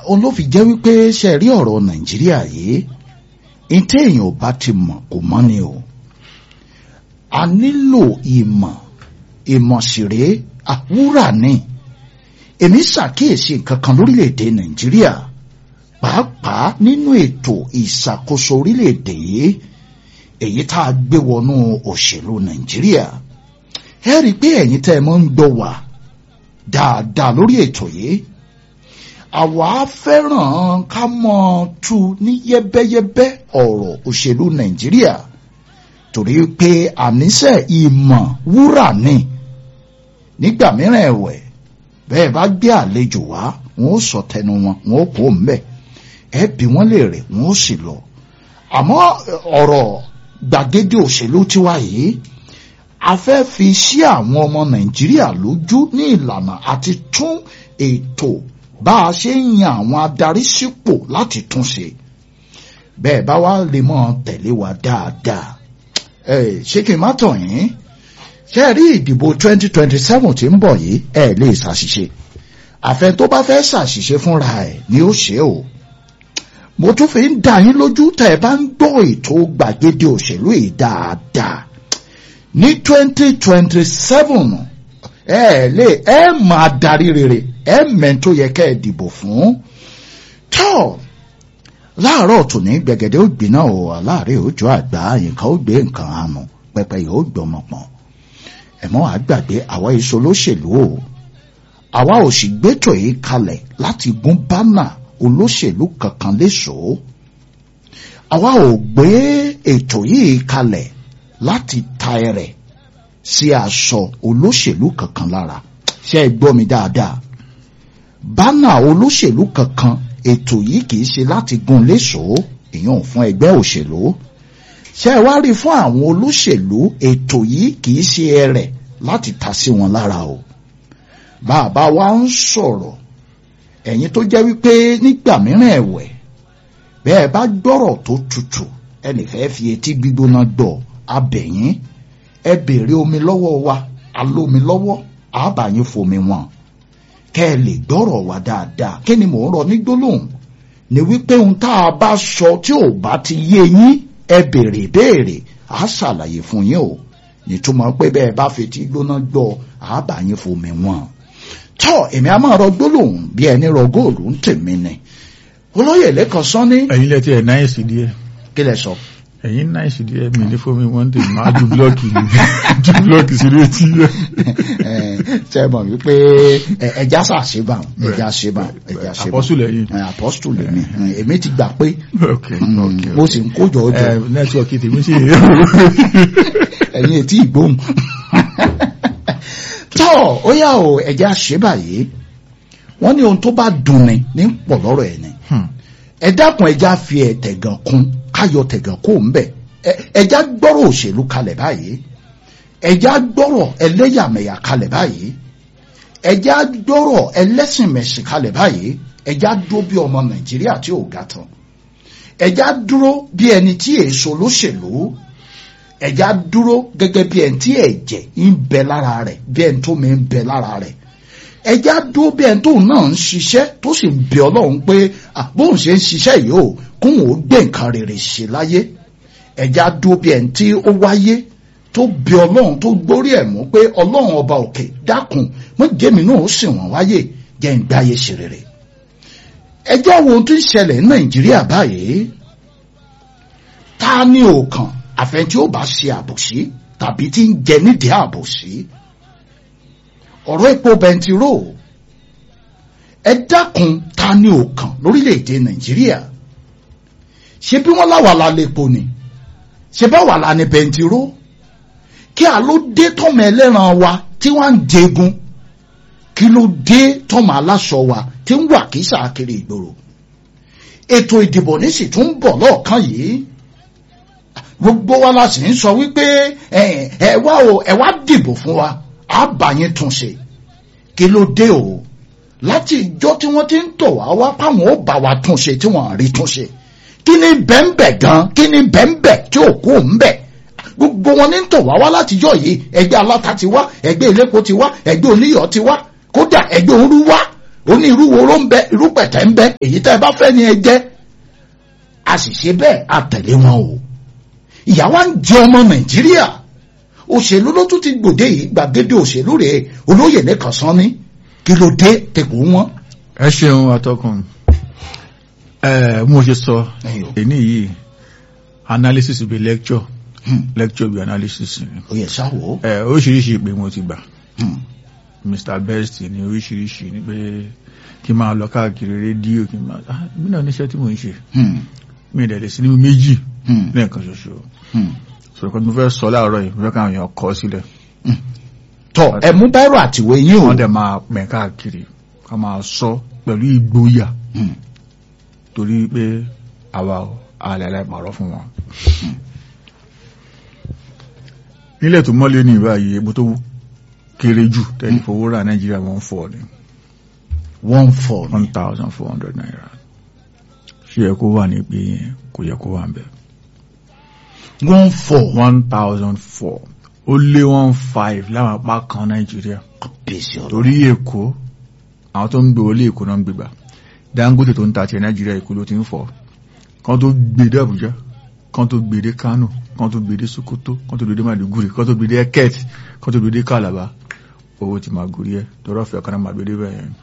òun ló fi jẹ́ wípé ṣe rí ọ̀rọ̀ nàìjíríà yìí ní téèyàn ò bá ti mọ̀ kò mọ̀ ni o a nílò ìmọ̀ ìmọ̀ síré àwúrà ni èmi ṣàkíyèsí nǹkan kan lórílẹ̀‐èdè nàìjíríà pàápàá nínú ètò ìṣàkóso orílẹ̀‐èdè yìí èyí tá a gbé wọnú òṣèlú nàìjíríà ẹ rí i pé ẹ̀yin tẹ́ ẹ mọ́ ń gbọ́ wà dáadáa lórí ètò yìí àwa fẹ́ràn ká mọ̀ tú ní yẹ́bẹ́yẹ́bẹ́ ọ̀rọ̀ òṣèlú nàìjíríà torí pé àníṣe ìmọ̀ wúrà ni nígbà mìíràn ẹ̀wẹ̀ bẹ́ẹ̀ bá gbé àlejò wá wọn ó sọ tẹnu wọn wọn ó kó mbẹ ẹ bí wọn lè rè wọn ó sì lọ àmọ́ ọ̀rọ̀ gbàgede òṣèlú tiwa yìí a fẹ́ fi sí àwọn ọmọ nàìjíríà lójú ní ìlànà àti tún ètò bá a ṣe ń yan àwọn adarí sípò láti tún ṣe bẹ́ẹ̀ bá wá lè mọ̀ tẹ̀lé wa dáadáa ẹ ṣé kí n má tàn yín ṣe rí ìdìbò 2027 tí ń bọ̀ yìí ẹ lè ṣàṣìṣe àfẹn tó bá fẹ́ ṣàṣìṣe fúnra ẹ̀ ni ó ṣe o mo tún fi ń dá yín lójú tẹ́ ẹ bá ń gbọ́ ètò gbàgede òṣèlú yìí dáadáa ní 2027 ẹ lè ẹ máa darí rere ẹ mẹ́ tó yẹ kẹ́ ẹ dìbò fún tọ́ láàárọ̀ tòní gbẹ̀gẹ̀dẹ̀ ó gbiná o aláàárẹ̀ òjò àgbà nǹkan ó gbé nǹkan àmọ́ pẹpẹ yóò gbọmọ pọ̀n ẹ̀mọ́ àgbàgbé àwa èso olóṣèlú o àwa ò sì gbẹ́tọ̀ yìí kalẹ̀ láti gún bánà olóṣèlú kankan léṣòó àwa ò gbé ètò yìí kalẹ̀ láti ta ẹrẹ̀ sí aṣọ olóṣèlú kankan lára ṣé ẹ gbọ́ mi dáadáa bánà olóṣèlú kankan ètò yìí kì í ṣe láti gún léṣòó èèyàn fún ẹgbẹ́ òṣèlú ṣe wá rí fún àwọn olóṣèlú ètò yìí kì í ṣe ẹrẹ̀ láti ta sí wọn lára o bàbá wa ń sọ̀rọ̀ ẹ̀yin tó jẹ́ wípé nígbà mìíràn ẹ̀wẹ̀ bẹ́ẹ̀ bá gbọ́rọ̀ tó tutù ẹnì fẹ́ fi etí gbígbóná gbọ́ abẹ̀yìn ẹ béèrè omi lọ́wọ́ wa alómi lọ́wọ́ àbàyìn fomi wọn kẹ́ ẹ lè gbọ́rọ̀ wa dáadáa kí ni mò ń rọ ní gbólóhùn ni wípé ohun tá a bá sọ tí ò bá ti yé yín ẹ béèrè béèrè á ṣàlàyé fún yín o nítumọ̀ pé bẹ́ẹ̀ bá fetí gbóná gbọ́ àbá yín fomi wọn. tọ́ èmi á máa rọ gbólóhùn bí ẹni rọ góòlù ń tèmi ni olóyè lẹ́kọ̀ọ́ sán ní. ẹ̀yin lẹ́tí ẹ̀ náà èsì díẹ̀ kí lẹ sọ. ẹ̀yin náà èsì díẹ̀ mi ní fómi wọ́n dè máa ju búlọ́ọ̀kì ju búlọ́ọ̀kì sí létí yẹn. ṣe mọ̀ wípé ẹja ṣàṣebà ẹja ṣebà ẹja ṣebà apọ́sù lẹ́yìn. apọ́sù lèmi èmi ti gbà pé ok Mm, ok mo sì ń kójọ ọjọ́ ẹ nẹ́tíwọ̀kì tèmi sì ẹ̀yin etí ìgbóhùn. tọ́ ó yà ó ẹ̀jẹ̀ àṣẹ báyìí wọ́n ní ohun tó bá dùn ni ní pọ̀ lọ́rọ̀ ẹ̀ ni ẹ dákun ẹja fi ẹ̀tẹ̀gàn kún káyọ̀ tẹ̀gàn kó ń bẹ̀ Ẹ- ẹja gbọ́rọ̀ òṣèlú kalẹ̀ báyìí ẹja gbọ́rọ̀ ẹlẹ́yàmẹ̀yà kalẹ̀ báyìí ẹja gbọ́rọ̀ ẹlẹ́sìnmẹ̀sìn kalẹ̀ báyìí ẹja dúró bí ọmọ nàìjíríà tí ò ga tán ẹja dúró bí ẹni tí èso lóṣèlú ẹja dúró gẹ́gẹ́ bí ẹni tí ẹ̀jẹ̀ ń bẹ lára rẹ̀ bí ẹni tó mi ń bẹ lára rẹ̀ ẹja dúró bí ẹni tóun náà ń ṣiṣẹ́ tó sì ń bẹ ọlọ́run pé à, bóun ṣe ń ṣiṣẹ́ yìí o kóun ó gbé nǹkan rere ṣe láyé ẹja dúró bí ẹni tí ó wáyé tó bẹ ọlọ́run tó gbórí ẹ̀ mú pé ọlọ́run ọba òkè dákun mọ́ jẹ́mi náà ó sì wọ́n wáyé jẹ́ ń gbáyé ṣe rere ẹjọ́ wo ohun tó ń ṣẹlẹ̀ ní nàìjíríà báyìí ta ni òkàn àfẹn tí ó bá ṣe àbòsí tàbí tí ń jẹ nídìí àbòsí ọ̀rọ̀ epo bẹntiró ẹ dákun ta ni òkàn lórílẹ̀‐èdè nàìjíríà ṣé bí wọ́n láwà la lepo ni ṣé bá wà la ni bẹntiró kí a ló dé tọ́mọ ẹlẹ́ran wa tí wọ́n ń jẹgun kí ló dé tọ́mọ aláṣọ wa tí ń wà kí sàkiri ìgboro ètò ìdìbò ní sì tún ń bọ̀ lọ́ọ̀kan yìí gbogbo wa la sì ń sọ wípé ẹ ẹ wá o ẹ wá dìbò fún wa á bá yín tún ṣe kí ló dé o láti ìjọ tí wọ́n ti ń tọ̀ wá wá páwọn ó bá wa tún ṣe tí wọ́n rí tún ṣe kí ni bẹ́ńbẹ̀ gan kí ni bẹ́ńbẹ̀ tí ò kú ń bẹ̀ gbogbo wọn ní ń tọ̀ wá wá látijọ́ yìí ẹgbẹ́ aláta ti wá ẹgbẹ́ elépo ti wá ẹgbẹ́ oníyọ̀ ti wá kódà ẹgbẹ́ òru wá ó ní irú wo ló ń bẹ irú pẹ̀tẹ́ ń bẹ èyí tẹ́ ẹ bá fẹ́ ni ẹ jẹ́ a sì ṣe bẹ́ẹ̀ a tẹ̀lé wọn o ìyà wa ń jẹ ọmọ nàìjíríà òṣèlú ló tún ti gbòde yìí gbàgede òṣèlú rèé olóyè nìkan sán ní kí ló dé tẹkù wọn. ẹ ṣeun atọ́kùn ẹ mo ṣe sọ Ẹyọ. èní yìí analysis bi lecture Hmm. lecture bi analysis ni ó yẹ sáwọ. ẹ oríṣiríṣi ìpè mo ti gbà Hmm. mr best ní oríṣiríṣi ní pé kí n máa lọ káàkiri rédíò kí n máa ah mí náà níṣẹ́ tí mò ń ṣe Hmm. mi ìdẹ̀ lè sí níbi méjì Hmm. lẹ́ẹ̀kan ṣoṣo Hmm. sọ̀rọ̀ kan tí mo fẹ́ sọ láàárọ̀ yìí mo fẹ́ káwọn èèyàn kọ sílẹ̀ tọ ẹ mú báírò àtìwé yín o. wọ́n dẹ̀ máa pẹ̀ káàkiri ká máa sọ pẹ̀lú ìgboyà Hmm. torí pé àwa ò alẹ́ aláìpàrọ̀ fún wọn. nílẹ̀ tó mọ́lé ní ìbáyìí epo tó kéré jù tẹ́lẹ̀ fowó rà nàìjíríà wọ́n fọ́ ní one four one thousand four hundred naira ṣé yẹ kó wà ní pé yẹn kò yẹ kó wà ń bẹ̀. one four one thousand four ó lé one five láwọn apá kan nàìjíríà bèsì ọ̀rọ̀. torí èkó àwọn tó ń gbé olé èkó náà ń gbégbà dangote tó ń ta tiẹ̀ nàìjíríà èkó ló ti ń fọ́ kan tó gbèdé àbújá kan tó gbèdé kánò kan tó gbèdé sokoto kan tó gbèdé maiduguri kan tó gbèdé eket kan tó gbèdé kálàbà owó ti máa gòrí ẹ tọrọ fẹ kan náà máa gbèdé bẹ́ẹ̀ yẹn.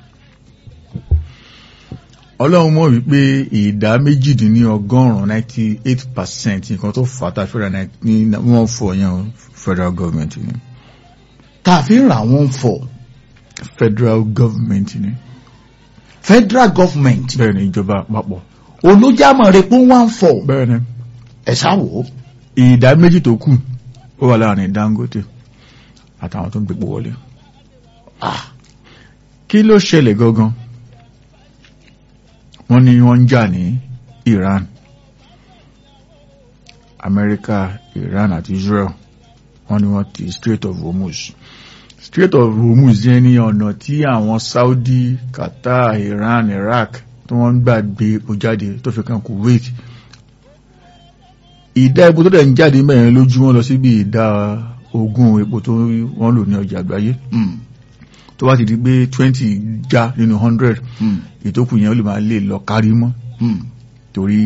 ọlọ́run mọ̀ wípé ìdá méjìdínlọ́gọ́rùn-ún ninety eight percent nǹkan tó fà á tá a fẹ́ra ní wọ́n fọ̀ yẹn o, federal government ni tá a fi ń ra one four federal government ni federal government bẹ́ẹ̀ ni ìjọba àpapọ̀ olójàmọ̀ rẹ̀ pé one four bẹ́ẹ̀ ni ẹ̀ sáwọ́. ìdá méjì tó kù ó wà láàrin dangote àtàwọn tó ń gbépo wọlé ah kí ló ṣẹlẹ̀ gangan wọ́n ní wọ́n ń jà ní iran america iran àti israel wọ́n ní wọ́n ti strait of hormuz strait of hormuz jẹ́ ní ọ̀nà tí àwọn saudi qatar iran iraq tí wọ́n ń gbà gbé epo jáde tó fi kan kuwait ìdá epo tó dẹ̀ ń jáde mẹ́rin lójú wọn lọ síbi ìdá ogún epo tó wọ́n lò ní ọjà àgbáyé mm, tó bá ti di pé twenty já nínú hundred mm, ìtókù yẹn ó lè máa lè lọ kárí mọ́ mm. torí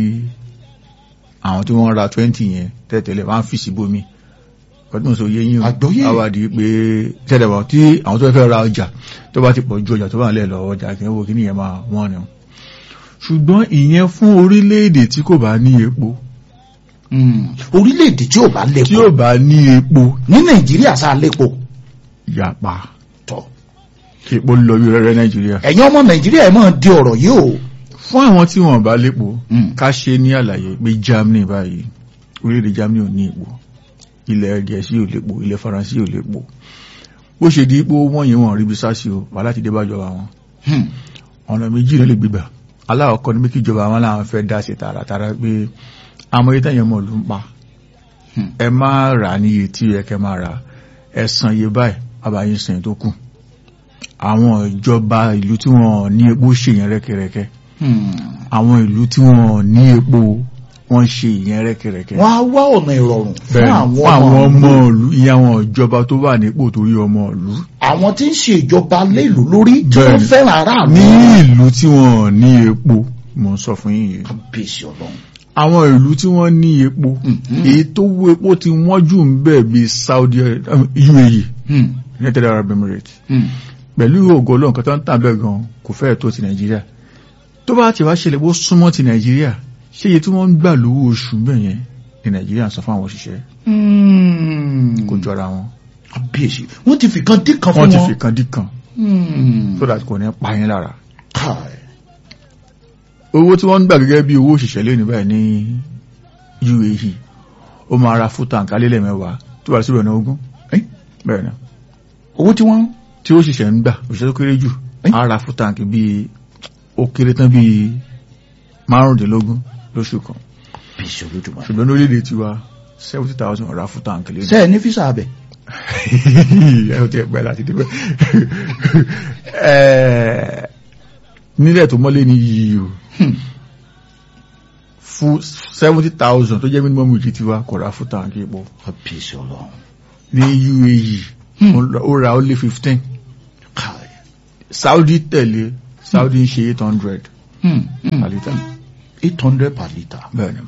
àwọn tí wọ́n ra twenty yẹn tẹ́tẹ̀lẹ̀ wọ́n á fi sí bómi ọdún sọ yé yín o Àgbọ́yé. àwàdí pé tẹ́lẹ̀ wọ́n tí àwọn tó fẹ́ ra ọjà tó bá ti pọ̀ ju ọjà tó bá lẹ̀ lọ ọjà kí wọ́n kí nìyẹn máa wọ́n ni ṣùgbọ́n ìyẹn fún orílẹ̀-èdè tí kò bá ní epo Mm. orílẹ̀-èdè tí ò bá tí lépo ò bá ní epo ní nàìjíríà sá lépo yàpá tọ̀ kí epo lọ bí rẹ́rẹ́ nàìjíríà ẹ̀yin ọmọ nàìjíríà ẹ̀ máa di ọ̀rọ̀ yìí o fún àwọn tí wọ́n bá lépo Mm. ká ṣe ní àlàyé pé Germany báyìí orílẹ̀-èdè Germany ò ní epo ilẹ̀ Gẹ̀ẹ́sì ò lépo ilẹ̀ Faransé ò lépo bó ṣe di ipò wọ́n yìí wọ́n rí bí sáàsì o wà láti dé bájọba wọn Hmm. ọ̀nà méjì ló lè gbígbà aláwọ̀kọ́ ní pé kíjọba wọn làwọn fẹ́ dá sí tààràtàrà pé àwọn ilé tẹ̀yẹ̀ mọ̀ ló ń pa Hmm. ẹ má rà ní iye tí ẹ kẹ́ máa rà ẹ san iye báyìí àbáyé sẹ́yìn tó kù àwọn ìjọba ìlú tí wọ́n ní epo ṣèyẹn rẹ́kẹrẹkẹ Hmm. àwọn ìlú tí wọ́n ní epo wọ́n ṣe ìyẹn rẹ́kẹrẹkẹ wọ́n á wá ọ̀nà ìrọ̀rùn fún bẹ́ẹ̀ àwọn fún àwọn ọmọ ọmọ ìlú ìyá àwọn ìjọba tó wà nípò torí ọmọ ìlú àwọn tí ń ṣe ìjọba léèlú lórí tí wọ́n Bẹ́ẹ̀ni. fẹ́ràn aráàlú ní ìlú tí wọ́n ní epo mo ń sọ fún yín yìí bèsì ọlọ́run àwọn ìlú tí wọ́n ní epo Mhm. èyí tó wú epo ti wọ́n jù ń bẹ̀ bíi Saudi um, UAE Hmm. United Arab Emirates Hmm. pẹ̀lú ògo Ọlọ́run kan tó ń tà bẹ́ẹ̀ gan kò fẹ́ẹ̀ tó ti Nàìjíríà tó bá ti wá ṣẹlẹ̀ bó súnmọ́ ti Nàìjíríà ṣé iye tí wọ́n ń gbà lówó oṣù bẹ́ẹ̀ yẹn ní Nàìjíríà ń sọ fún àwọn òṣìṣẹ́ Hmm. kò jọra wọn bèsì wọ́n ti fi kan dín kan fún wọ́n wọn ti fi kan dí kan Hmm. so that kò ní pa yín lára Káì. owó tí wọ́n ń gbà gẹ́gẹ́ bí owó òṣìṣẹ́ lé ní báyìí ní UAE ó máa ra fún tàǹkà lélẹ̀ mẹ́wàá tó wà sí ìrọ̀nà ogún Eh? bẹ́ẹ̀ ni owó tí wọ́n tí òṣìṣẹ́ ń gbà òṣìṣẹ́ tó kéré jù Eh? á ra fún tàǹkì bíi ó kéré tán bíi márùndínlógún lóṣù kan bèsì olódùmarè ṣùgbọ́n ní orílẹ̀-èdè tiwa seventy thousand ra fún tàǹkì lé ní. ṣe ẹ ní físà abẹ ẹ ò tiẹ̀ pẹ́ láti débẹ̀ Ẹ̀, nílẹ̀ tó mọ́lé ní yìí o Hmm. fún seventy thousand tó jẹ́ minimum wage tiwa kò ra fún tàǹkì epo bèsì ọlọ́run ní UAE Hmm. ó ra ó lé fifteen Káì. Saudi tẹ̀lé Saudi ń ṣe eight hundred Hmm, hmm, per litre eight hundred per litre. bẹ́ẹ̀ni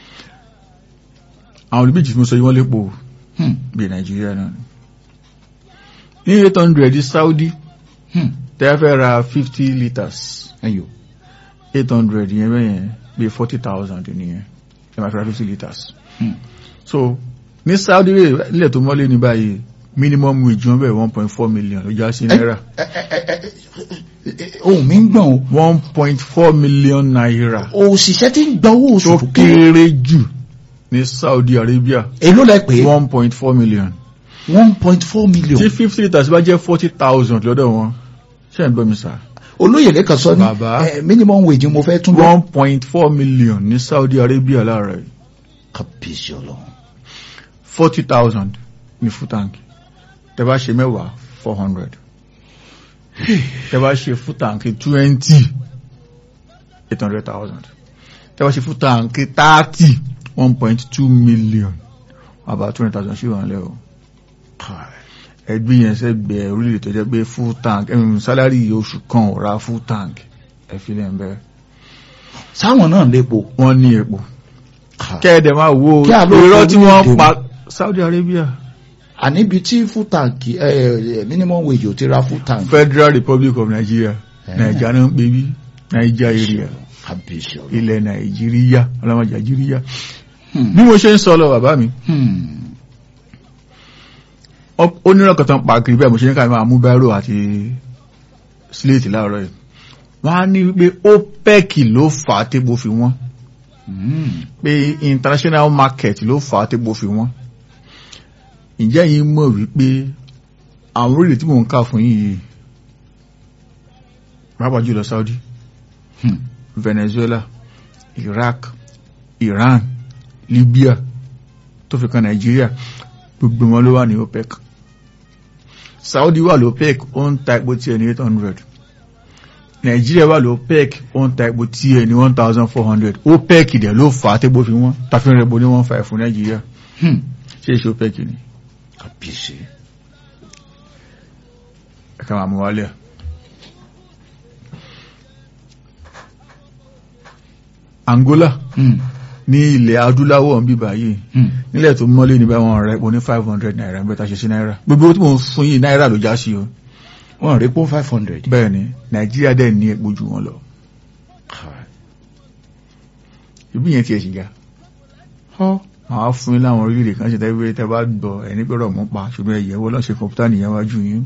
àwọn olùbíjì tí mo sọ yìí wọ́n lè pò Hmm, bí Nàìjíríà náà ni ní eight hundred Saudi hmm, tẹ́ fẹ́ ra fifty litres ẹyọ. eight hundred yẹn bẹ́yẹn bí forty thousand nìyẹn ẹ máa fi ra fifty litres Hmm. so ní Saudi rẹ̀ nílẹ̀ tó mọ́lé ní báyìí minimum wage wọn bẹ̀ one point four million ló já sí náírà Ẹ- ẹ- ẹ- ẹ- ẹ- ohun mi ń gbọ̀n o. one point four million naira òṣìṣẹ́ tí ń gba owó oṣù tó tó kéré. kéré jù ní Saudi Arabia èló lẹ pé one point four million one point four million. tí fifty litres bá jẹ́ forty thousand lọ́dọ̀ wọn ṣe ń gbọ́ mi sá olóyè lẹ́kàn sọ ní Bàbá. eh, minimum wage mo fẹ́ tún lọ. one point four million ní Saudi Arabia láàárọ̀ yìí kàbíyèsí ọlọ́run. forty thousand ní full tank tẹ́ bá ṣe mẹ́wàá four hundred tẹ́ bá ṣe full tank twenty eight hundred thousand tẹ́ bá ṣe full tank thirty one point two million about two hundred thousand ṣì wà nílẹ̀ o ẹgbẹ́ yẹn sẹ́gbẹ̀ẹ́ orílẹ̀ tó jẹ́ pé full tank ẹ̀mí sálárì oṣù kan ò ra full tank ẹ fi lẹ́ ń bẹ́ẹ̀ sáwọn náà lépo. wọ́n ní epo kẹ́ẹ̀dẹ̀ máa wo Kí a ló irọ́ fojú tí wọ́n ìdè pa Saudi Arabia àníbi tí full tank eh, minimum wage ò ti ra full tank. Federal Republic of Nigeria Eh. Naija náà ń pè bí Nigeria kàbíyèsí ọlọ́run. ilẹ̀ Nàìjíríà ọlọ́mọ Nàìjíríà Hmm, bí mo ṣe ń sọ lọ bàbá mi hmm, ó- ó nírọ̀ kan tán pa kiri bẹ́ẹ̀ mo ṣe ní ká máa mú bẹ́rù àti slate láàárọ̀ yìí wọ́n á ní wípé OPEC ló fà á tégbó fi wọ́n hmm. pé international market ló fà á tégbó fi wọ́n ǹjẹ́ yìí mọ̀ wípé àwọn orílẹ̀ tí mò ń kà fún yìí pàápàá jùlọ Saudi Hmm. Venezuela Iraq Iran Libya tó fi kan Nàìjíríà gbogbo wọn ló wà ní OPEC Saudi wà lópec ó ń ta epo tí ẹ ní 800 Nàìjíríà wà lópec ó ń ta epo tí ẹ ní 1400 OPEC dẹ̀ ló fà á tẹ́gbó fi wọ́n tàfihàn rẹ̀ bó ní wọ́n fà fún Nàìjíríà Hmm. ṣe é ṣe OPEC ni kàbíyèsí. ẹ̀ka máa mú wálẹ̀ Angola Hmm. ní ilẹ̀ adúláwọ̀ ń bí báyìí Hmm. nílẹ̀ tó mọ́lé ní báwọn ọ̀rẹ́ epo ní 500 naira ń bẹ́ta ṣe sí náírà gbogbo owó tí mo ń fún yìí náírà ló já sí o wọ́n rí pọ́ five hundred. bẹ́ẹ̀ ni Nàìjíríà dẹ̀ ní epo jù wọn lọ ibi yẹn ti ẹ̀ ṣìgá àwọn fún yín láwọn orílẹ̀-èdè kan ṣe tẹ́wé tẹ́ bá gbọ́ ẹni pé rọ̀ mú pa ṣùgbọ́n ẹ̀yẹ wọ́n lọ́n ṣe kọ̀ǹpútà nìyẹn wájú yín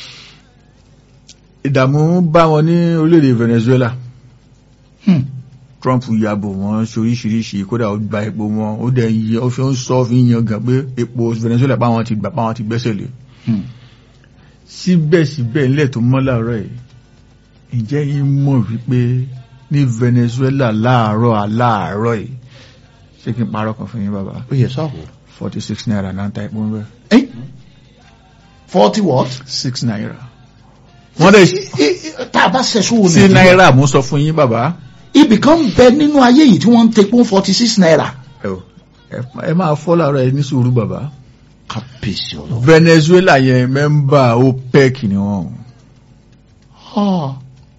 ìdààmú bá wọn ní orílẹ̀-èdè Venezuela Hmm. Trump yàbò wọn ṣoríṣiríṣi kódà ó gba epo wọn ó dẹ̀ yẹ ó fi ń sọ fi ń yan gan pé epo Venezuela báwọn ti gbà báwọn ti gbẹ́sẹ̀ lé Hmm. síbẹ̀síbẹ̀ ilẹ̀ tó mọ́ láàárọ̀ yìí ǹjẹ́ yín mọ̀ wípé ní Venezuela láàárọ̀ aláàárọ̀ yìí ṣé kí n parọ́ kan fún yín bàbá ó yẹ sáwọ. forty six naira náà ń ta epo ń bẹ́ẹ̀. Eh? forty what? six naira. wọ́n dẹ̀ tá a bá ṣẹ̀ṣọ́ wo sí náírà mú sọ fún yín bàbá. ibì kan bẹ nínú ayé yìí tí wọ́n ń tepo forty six naira. ẹ o, ẹ- ẹ máa fọ́ láàárọ̀ ẹ ní sùúrù bàbá. kàbíyèsí ọlọ́run. Venezuela yẹn mẹ́mbà OPEC ni wọ́n. Ah.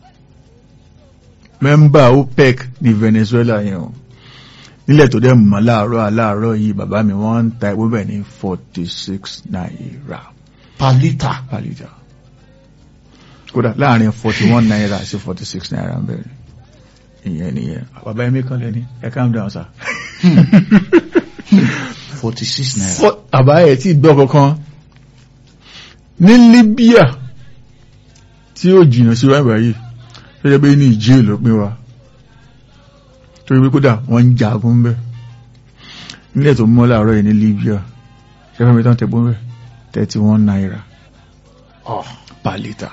mẹ́mbà OPEC ní Venezuela yẹn o. nílẹ̀ tó dẹ̀ mọ́ láàárọ̀ aláàárọ̀ yìí bàbá mi wọ́n ń ta epo bẹ́ẹ̀ ní forty six naira per litre. per litre. kódà láàrin forty one naira sí forty six naira ń bẹ̀rẹ̀ ìyẹn nìyẹn bàbá ẹ̀mí kan lẹ́ni ẹ calm down sir. forty six naira. fọ́ àbá ẹ̀ tí gbọ́ kankan ní Libya tí ó jìnà sí wáyé báyìí tó jẹ́ pé ní ìjì ló pín wa tó yẹ pé kódà wọ́n ń jagun bẹ́ nílẹ̀ tó mọ́ láàárọ̀ yìí ní Libya ṣẹ́fẹ́ mi tán tẹ̀gbọ́n bẹ́ thirty one naira Ah. per litre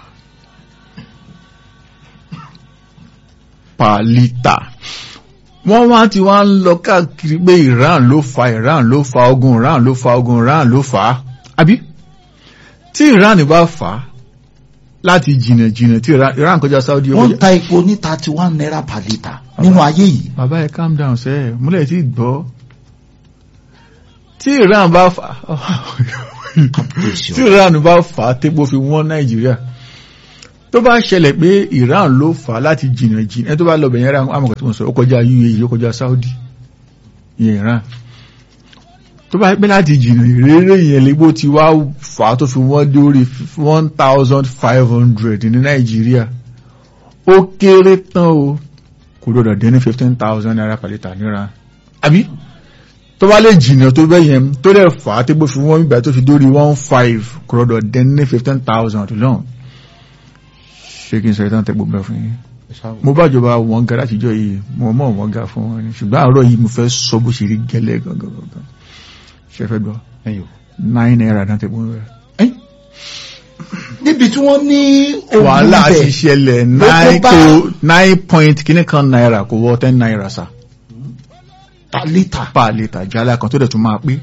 per litre wọ́n wá ti wá ń lọ káàkiri pé Iran ló fa Iran ló fa ogun Iran ló fa ogun Iran ló fa àbí tí Iran bá fà á láti jìnà jìnà tí Iran Iran kọjá Saudi ó wọ́n kọjá ta epo ní thirty one naira per litre nínú ayé yìí. bàbá ẹ calm down sẹ́ ẹ̀ múlẹ̀ tí gbọ́ tí Iran bá fà kàbíyèsí tí ọlọ́run. Iran bá fà á tégbó fi wọ́n Nàìjíríà tó bá ṣẹlẹ̀ pé Iran ló fà á láti jìnnà jìnnà ẹ tó bá lọ bẹ̀yẹn ra amọ̀kọ̀ tí mo sọ ó kọjá UAE ó kọjá Saudi ìyẹn Iran tó bá pẹ́ láti jìnnà ìréré yẹn légbó ti wá fà á tó fi wọ́n dé orí one thousand five hundred ní Nàìjíríà ó kéré tán o kò gbọdọ̀ dé ní fifteen thousand naira per litre níra àbí tó bá lè jìnnà tó bẹ́ yẹn tó dẹ̀ fà á tó gbó fi wọ́n ìgbà tó fi dórí one five kò gbọdọ̀ dé ní fifteen thousand lọ́hùn ṣé kí n sọ ìtàn tẹ́gbọ̀n bẹ́ẹ̀ fún yín mo bá jọba wọn ga látijọ́ yìí mo mọ̀ wọn ga fún wọn ni ṣùgbọ́n àárọ̀ yìí mo fẹ́ sọ bó ṣe rí gẹ́lẹ́ gangan gangan ṣe fẹ́ gbọ́ nine naira náà tẹ́gbọ̀n bẹ́ẹ̀. níbi tí wọ́n ní ogun wàhálà ti bẹ̀ ṣẹlẹ̀ ló kó nine bá- to nine point kíní kan naira kò wọ ten naira sa ta lítà pa lítà jálá kan tó dẹ̀ tún máa pé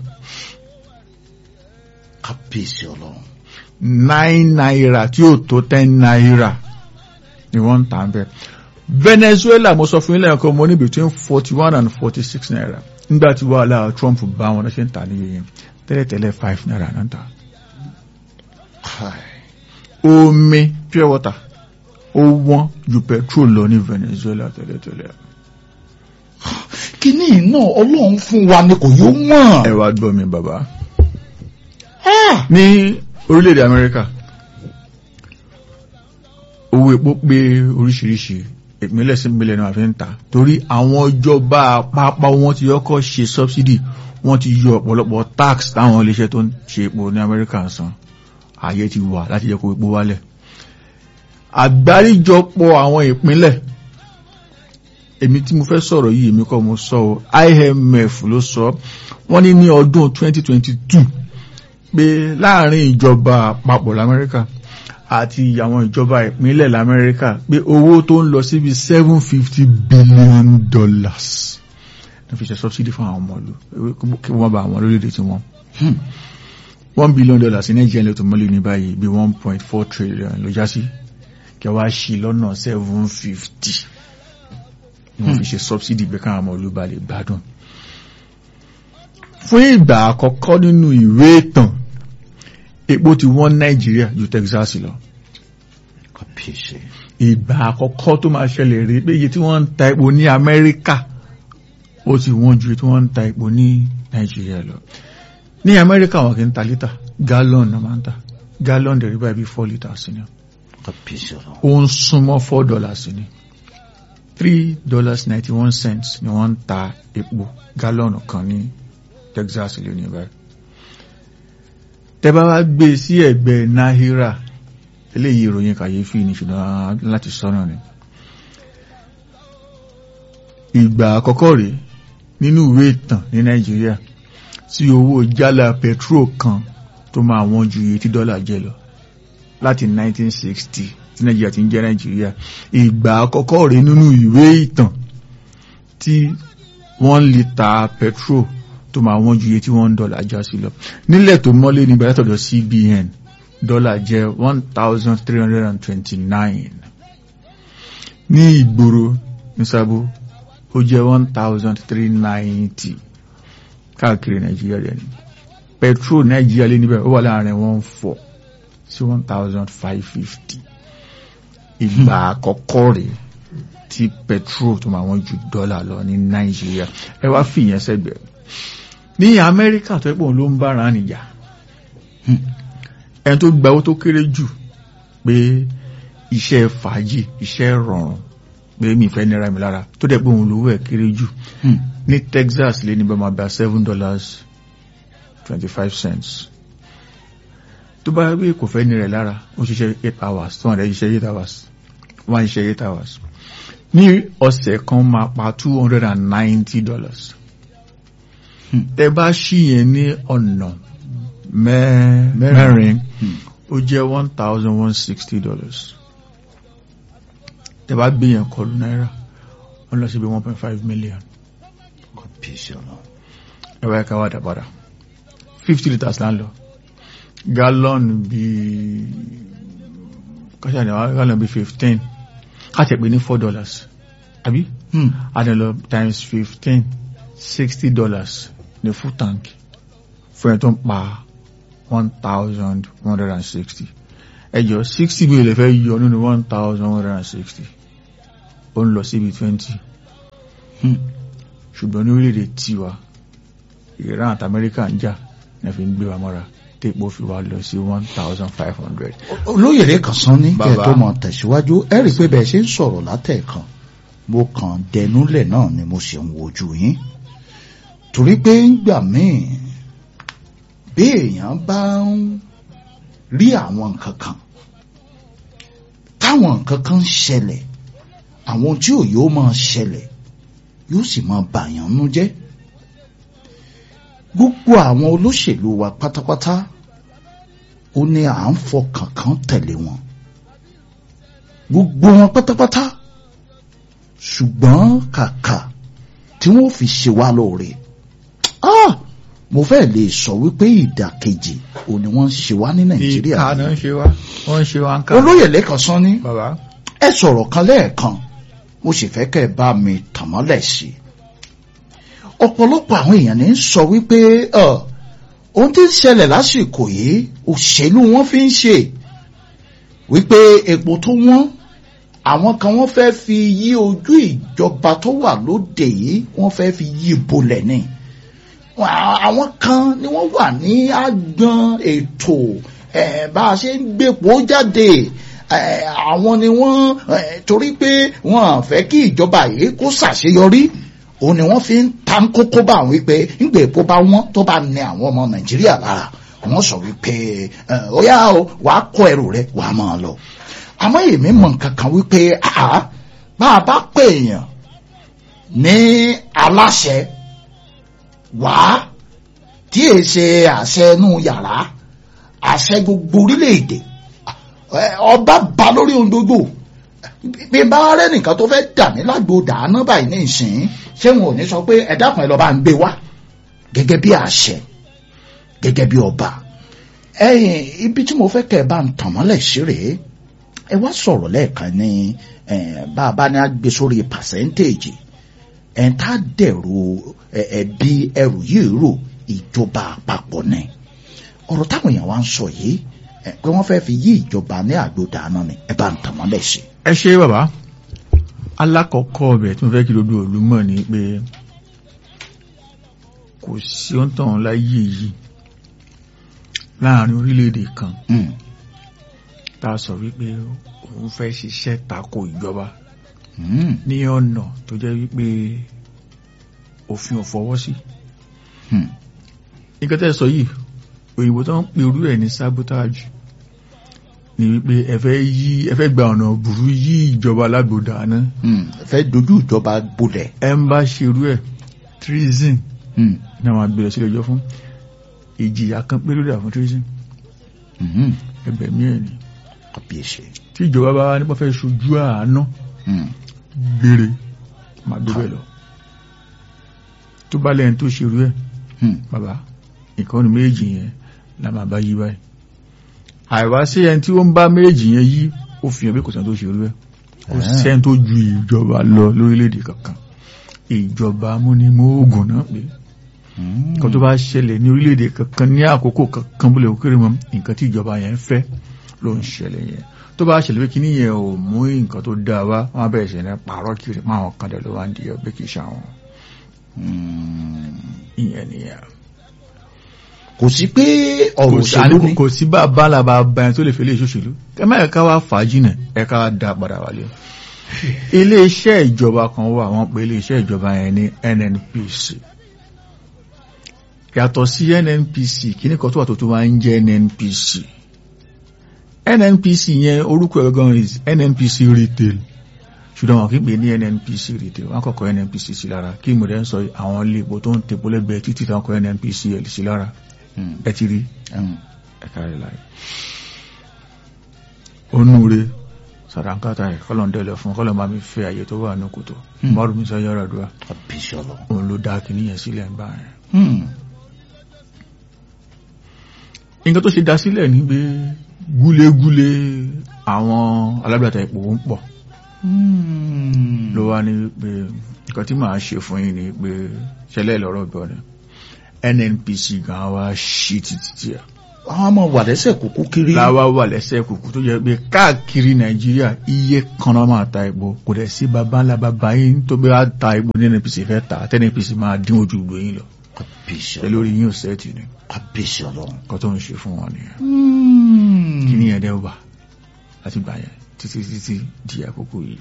kábíyèsí ọlọ́run nine naira tí ó tó ten naira ni wọ́n ń tà ń bẹ̀. Venezuela mo sọ fún ilé ẹ̀kọ́ mo ní between forty one and forty six naira nígbà tí wàhálà Trump bá wọn lọ́sẹ̀ ń tà ní yẹn tẹ́lẹ̀tẹ́lẹ̀ five naira náà ń tà. Káì. Omi pure water ó wọ́n ju petrol lọ ní Venezuela tẹ́lẹ̀tẹ́lẹ̀. kíní náà ọlọ́run fún wa ni kò yóò mọ̀ Ẹ wá gbọ́ mi bàbá. Ah! ní orílẹ̀-èdè Amẹ́ríkà owó epo pé oríṣiríṣi ìpínlẹ̀ sí ìpínlẹ̀ náà fi ń tà torí àwọn ìjọba àpapọ̀ wọn ti yọkọ̀ ṣe subsidy wọ́n ti yọ ọ̀pọ̀lọpọ̀ tax táwọn iléeṣẹ́ tó ń ṣe epo ní Amẹ́ríkà ń san ààyè ti wà láti jẹ́ kó epo wálẹ̀ àgbáríjọpọ̀ àwọn ìpínlẹ̀ èmi tí mo fẹ́ sọ̀rọ̀ yìí èmi kọ́ mo sọ o IMF ló sọ wọ́n ní ní ọdún 2022 pé láàrin ìjọba àpapọ̀ lamẹ́ríkà àti àwọn ìjọba ìpínlẹ̀ lamẹ́ríkà pé owó tó ń lọ síbi seven fifty billion dollars ní fi ṣe subsidy fún àwọn ọmọ ìlú kí wọ́n bá àwọn lórílẹ̀‐èdè tí wọ́n Hmm. one billion dollars ní nàìjíríà lè tó mọ́lẹ̀ ní báyìí bí one point four trillion ló já sí kí wọ́n á ṣí lọ́nà seven fifty ni wọ́n fi ṣe subsidy pé káwọn ọmọ ìlú bá lè gbádùn fún ìgbà àkọ́kọ́ nínú ìwé ìtàn epo ti wọ́n nàìjíríà ju texas lọ kábíyèsí ìgbà àkọ́kọ́ tó máa ṣẹlẹ̀ rí pé iye tí wọ́n ń ta epo ní amẹ́ríkà ó ti wọ́n ju iye tí wọ́n ń ta epo ní nàìjíríà lọ ní amẹ́ríkà wọn kì í ta lítà gallon náà máa ń ta gallon dẹ̀ rí báyìí bí four litres ni kábíyèsí ọlọ́run ó ń súnmọ́ four dollars ni three dollars ninety one cents ni wọ́n ń ta epo gallon kan ní texas lónìí báyìí tẹ́ bá wá gbé e sí ẹ̀gbẹ́ náírà eléyìí ìròyìn kàyéfì ni ṣùgbọ́n láti sọ́nà ni ìgbà àkọ́kọ́ rèé nínú ìwé ìtàn ní nàìjíríà tí owó jálá petrol kan tó máa wọ́n ju iye tí dọ́là jẹ́ lọ láti 1960 tí nàìjíríà ti ń jẹ́ nàìjíríà ìgbà àkọ́kọ́ rèé nínú ìwé ìtàn tí one litre petrol tó máa wọ́n ju iye tí one dollar já sí lọ nílẹ̀ tó mọ́lé ní ìbálòtọ̀dọ̀ CBN dọ́là jẹ́ one thousand three hundred and twenty-nine ní ìgboro ní sábó ó jẹ́ one thousand three ninety káàkiri nàìjíríà rẹ̀ ni petrol nàìjíríà lé níbẹ̀ ó wà láàrin one four sí one thousand five fifty ìgbà àkọ́kọ́ rèé tí petrol tó máa wọ́n ju dọ́là lọ ní nàìjíríà ẹ wá fìyẹn sẹ́gbẹ̀ẹ́ ní amẹ́ríkà tó pọ̀ ló ń bára nìjà ẹni tó gba owó tó kéré jù pé iṣẹ́ fàájì iṣẹ́ rọrùn pé mi fẹ́ nira mi lára tó dẹ̀ pé òun lówó ẹ̀ kéré jù Hmm. ní Texas lé ní bàmà bá seven dollars twenty five cents tó bá rí kò fẹ́ nira ẹ̀ lára ó ṣiṣẹ́ eight hours tó wà lẹ́yìn ṣiṣẹ́ eight hours wọ́n á ṣiṣẹ́ eight hours ní ọ̀sẹ̀ kan máa pa two hundred and ninety dollars Hmm. tẹ bá ṣí yẹn ní ọ̀nà mẹ́- mẹ́rin Hmm. ó jẹ́ one thousand one sixty dollars tẹ bá gbé yẹn kọlu náírà wọ́n lọ sí bí one point five million kábíyèsí ọlọ́run ẹwà ẹ̀ka wà dàpadà fifty litres là ń lọ gallon bí kọ́ṣà ní àwọn gallon bí fifteen káàtẹ̀ pé ní four dollars àbí Hmm. adẹ̀lọ times fifteen sixty dollars ní full tank fún ẹ̀ tó ń pa one thousand one hundred and sixty ẹjọ́ sixty million lè fẹ́ yọ nínú one thousand one hundred and sixty ó ń lọ síbi twenty Hmm. ṣùgbọ́n ní orílẹ̀-èdè tiwa Iran àti Amẹ́ríkà ń jà ní fi ń gbé wa mọ́ra téèpò fi wá lọ sí one thousand five hundred. olóyèrè kan sán ní kí ẹ Bàbá. tó mọ tẹ̀síwájú ẹ rí i pé bẹ́ẹ̀ ṣe ń sọ̀rọ̀ látẹ̀ẹ̀kan mo kàn dẹnúlẹ̀ náà ni mo sì ń wojú yín torí pé ń gbà míì bí èèyàn bá ń rí àwọn nǹkan kan táwọn nǹkan kan ń ṣẹlẹ̀ àwọn tí ò yóò máa ṣẹlẹ̀ yóò sì máa bàyàn nú jẹ́ gbogbo àwọn olóṣèlú wa pátápátá ó ní à ń fọkàn kan tẹ̀lé wọn gbogbo wọn pátápátá ṣùgbọ́n kàkà tí wọ́n fi ṣe wá lóore ah mo fẹ́ lè sọ wípé ìdàkejì ò ní wọ́n ń ṣe wá ní nàìjíríà ìka náà ń ṣe wá wọ́n ń ṣe wá ń ká. olóyè lẹ́kàn sán ní bàbá ẹ sọ̀rọ̀ kan lẹ́ẹ̀kan mo sì fẹ́ kẹ́ ẹ bá mi tàn mọ́lẹ̀ sí i ọ̀pọ̀lọpọ̀ àwọn èèyàn ní sọ wípé ọ ohun tí ń ṣẹlẹ̀ lásìkò yìí òṣèlú wọn fi ń ṣe wípé epo tó wọ́n àwọn kan wọ́n fẹ́ fi yí ojú ìjọba tó wà lóde yìí wọ́n fẹ́ fi yí bolẹ̀ ni Wà- àwọn kan ni wọ́n wà ní agbọn ètò eh, bá a ṣe ń gbépo jáde eh, àwọn ni wọ́n eh, torí pé wọ́n fẹ́ kí ìjọba yìí kó ṣàṣeyọrí òun ni wọ́n fi ń ta ń kókó bá àwọn wípé ńgbè epo bá wọ́n tó bá ní àwọn ọmọ nàìjíríà lára wọ́n sọ wípé eh, ó yá o wàá kó ẹrù rẹ wàá máa lọ àmọ́ èmi mọ̀ nǹkan kan wípé àá bá a bá pè èèyàn ní aláṣẹ wàá tí è ṣe àṣẹ inú yàrá àṣẹ gbogbo orílẹ̀-èdè ẹ, ọba bá lórí ohun gbogbo bí n bá rẹ́ nìkan tó fẹ́ dà mí lágbo dàánú báyìí ní ìsìn ṣé wọn ò ní sọ pé ẹ dákun ẹ lọ bá ń gbé wá gẹ́gẹ́ bí àṣẹ gẹ́gẹ́ bí ọba ẹ̀yin ibi tí mo fẹ́ kẹ́ ẹ bá ń tàn mọ́lẹ̀ sí rèé ẹ wá sọ̀rọ̀ lẹ́ẹ̀kan ní eh, bá a bá ní a gbé sórí pàṣẹ́ntéèjì ẹ̀ ń tá dẹ̀rù ẹ̀ ẹ̀ bí ẹrù yìí rò ìjọba àpapọ̀ ni ọ̀rọ̀ táwọn èèyàn wá ń sọ yìí ẹ̀ pé wọ́n fẹ́ fi yí ìjọba ní àgbòdà náà ni ẹ bá ń tàn mọ́lẹ̀ sí. ẹ ṣe bàbá alákọ̀ọ́kọ́ ọbẹ̀ tí mo fẹ́ kí lójú òlu mọ̀ ni pé kò sí ohun tàn láyé yìí láàrin orílẹ̀-èdè kan Mm, tá a sọ wípé òun fẹ́ ṣiṣẹ́ tako ìjọba mm, ní ọ̀nà tó jẹ́ wípé òfin ò fọwọ́ sí mm. nǹkan tẹ́ ẹ sọ yìí òyìnbó tó ń pe irú ẹ̀ ní sabotage ni wípé ẹ fẹ́ yí ẹ fẹ́ gba ọ̀nà burú yí ìjọba alágbòdà náà Mm, fẹ́ dojú ìjọba bolẹ̀. ẹ ń bá ṣerú ẹ̀ treason Mm, ní àwọn àgbèrè sílẹ̀ ẹjọ́ fún ìjìyà kan pé lórí àwọn treason mm, ẹbẹ̀ míì ni kábíyèsí. tí ìjọba bá wá nípa fẹ́ ṣojú àánú Mm, gbére máa gbé bẹ́ẹ̀ lọ tó bá lẹ́yìn tó ṣerú ẹ̀ mm, bàbá ìkọ́nù méjì yẹn la máa bá yí báyìí àìwá sí ẹni tí ó ń bá méjì yẹn yí ó fi hàn pé kò sẹ́ni tó ṣerú ẹ̀ kò Ah. sẹ́ni tó ju ìjọba lọ lórílẹ̀‐èdè kankan ìjọba amúnimóògùn náà pé mm. nǹkan tó bá ṣẹlẹ̀ ní orílẹ̀-èdè kankan ní àkókò kankan bó lè kéré mọ́ nǹkan tí ìjọba yẹn fẹ́ ló ń ṣẹlẹ̀ yẹn tó bá ṣẹlẹ̀ pé kíní yẹn ò mú nǹkan tó dáa wá wọn á bẹ̀rẹ̀ sí ní pààrọ̀ kiri mọ́ àwọn kan dẹ̀ ló wá ń di ọgbẹ́ kì í ṣe àwọn Mm. ìyẹn nìyẹn. kò sí pé ọ̀rọ̀ kò sí òṣèlú àní ni. kò sí bá bálaba bá ẹni tó lè fi lè ṣòṣèlú ẹ má ẹ̀ka wá fàájì náà ẹ̀ka dá padà wálé ilé iṣẹ́ ìjọba kan wà wọ́n pè ilé iṣẹ́ ìjọba yẹn ní NNPC yàtọ̀ sí NNPC kíní kan tó wà tó tó máa ń jẹ́ NNPC NNPC yẹn orúkọ ẹ̀ gan is NNPC retail ṣùgbọ́n wọn kì í pè ní NNPC retail wọn kọ́kọ́ NNPC sí lára kí ìmọ̀lẹ́ ń sọ àwọn ilé epo tó ń tepo lẹ́gbẹ̀ẹ́ títí táwọn kọ́ NNPC ẹ̀ sí lára Mm, ẹ ti rí mm. ẹ̀ka rẹ̀ láì onúure sàdánkátà ẹ̀ kọ́lọ̀ ń dẹ̀lẹ̀ fún kọ́lọ̀ máa mi fẹ́ àyè tó wà ní kòtò Hmm. mọ́rùn mi sọ yọ́rọ̀ dúrà kábíyèsí ọlọ́run. òun ló dá kìíní yẹn sílẹ̀ ń bá rẹ̀ Mm, nǹkan tó ṣe dá sílẹ̀ ní pé gúlégúlé àwọn alágbàtà epo ń pọ̀ mm. ló wá ní pé nǹkan tí màá ṣe fún yín ni pé ṣẹlẹ̀ lọ́rọ̀ gbọ́ ni NNPC gan wá ṣí títí tí ẹ̀ àwọn ọmọ wà lẹ́sẹ̀ kúkú kiri láwa wà lẹ́sẹ̀ kùkù tó jẹ́ pé káàkiri nàìjíríà iye kan náà máa ta epo kò dẹ̀ sí bàbá ńlá bàbá yín tó bí wàá ta epo ní NNPC fẹ́ ta tẹ́ NNPC máa dín ojú ìgbò yín lọ kábíyèsí ẹ lórí yín ò sẹ́ẹ̀tì ni kábíyèsí ọlọ́run. kọ́ tó ń ṣe fún wọn nìyẹn Hmm. kí ni ẹ̀dẹ́ wà láti gbà yẹn títí títí di àkókò yìí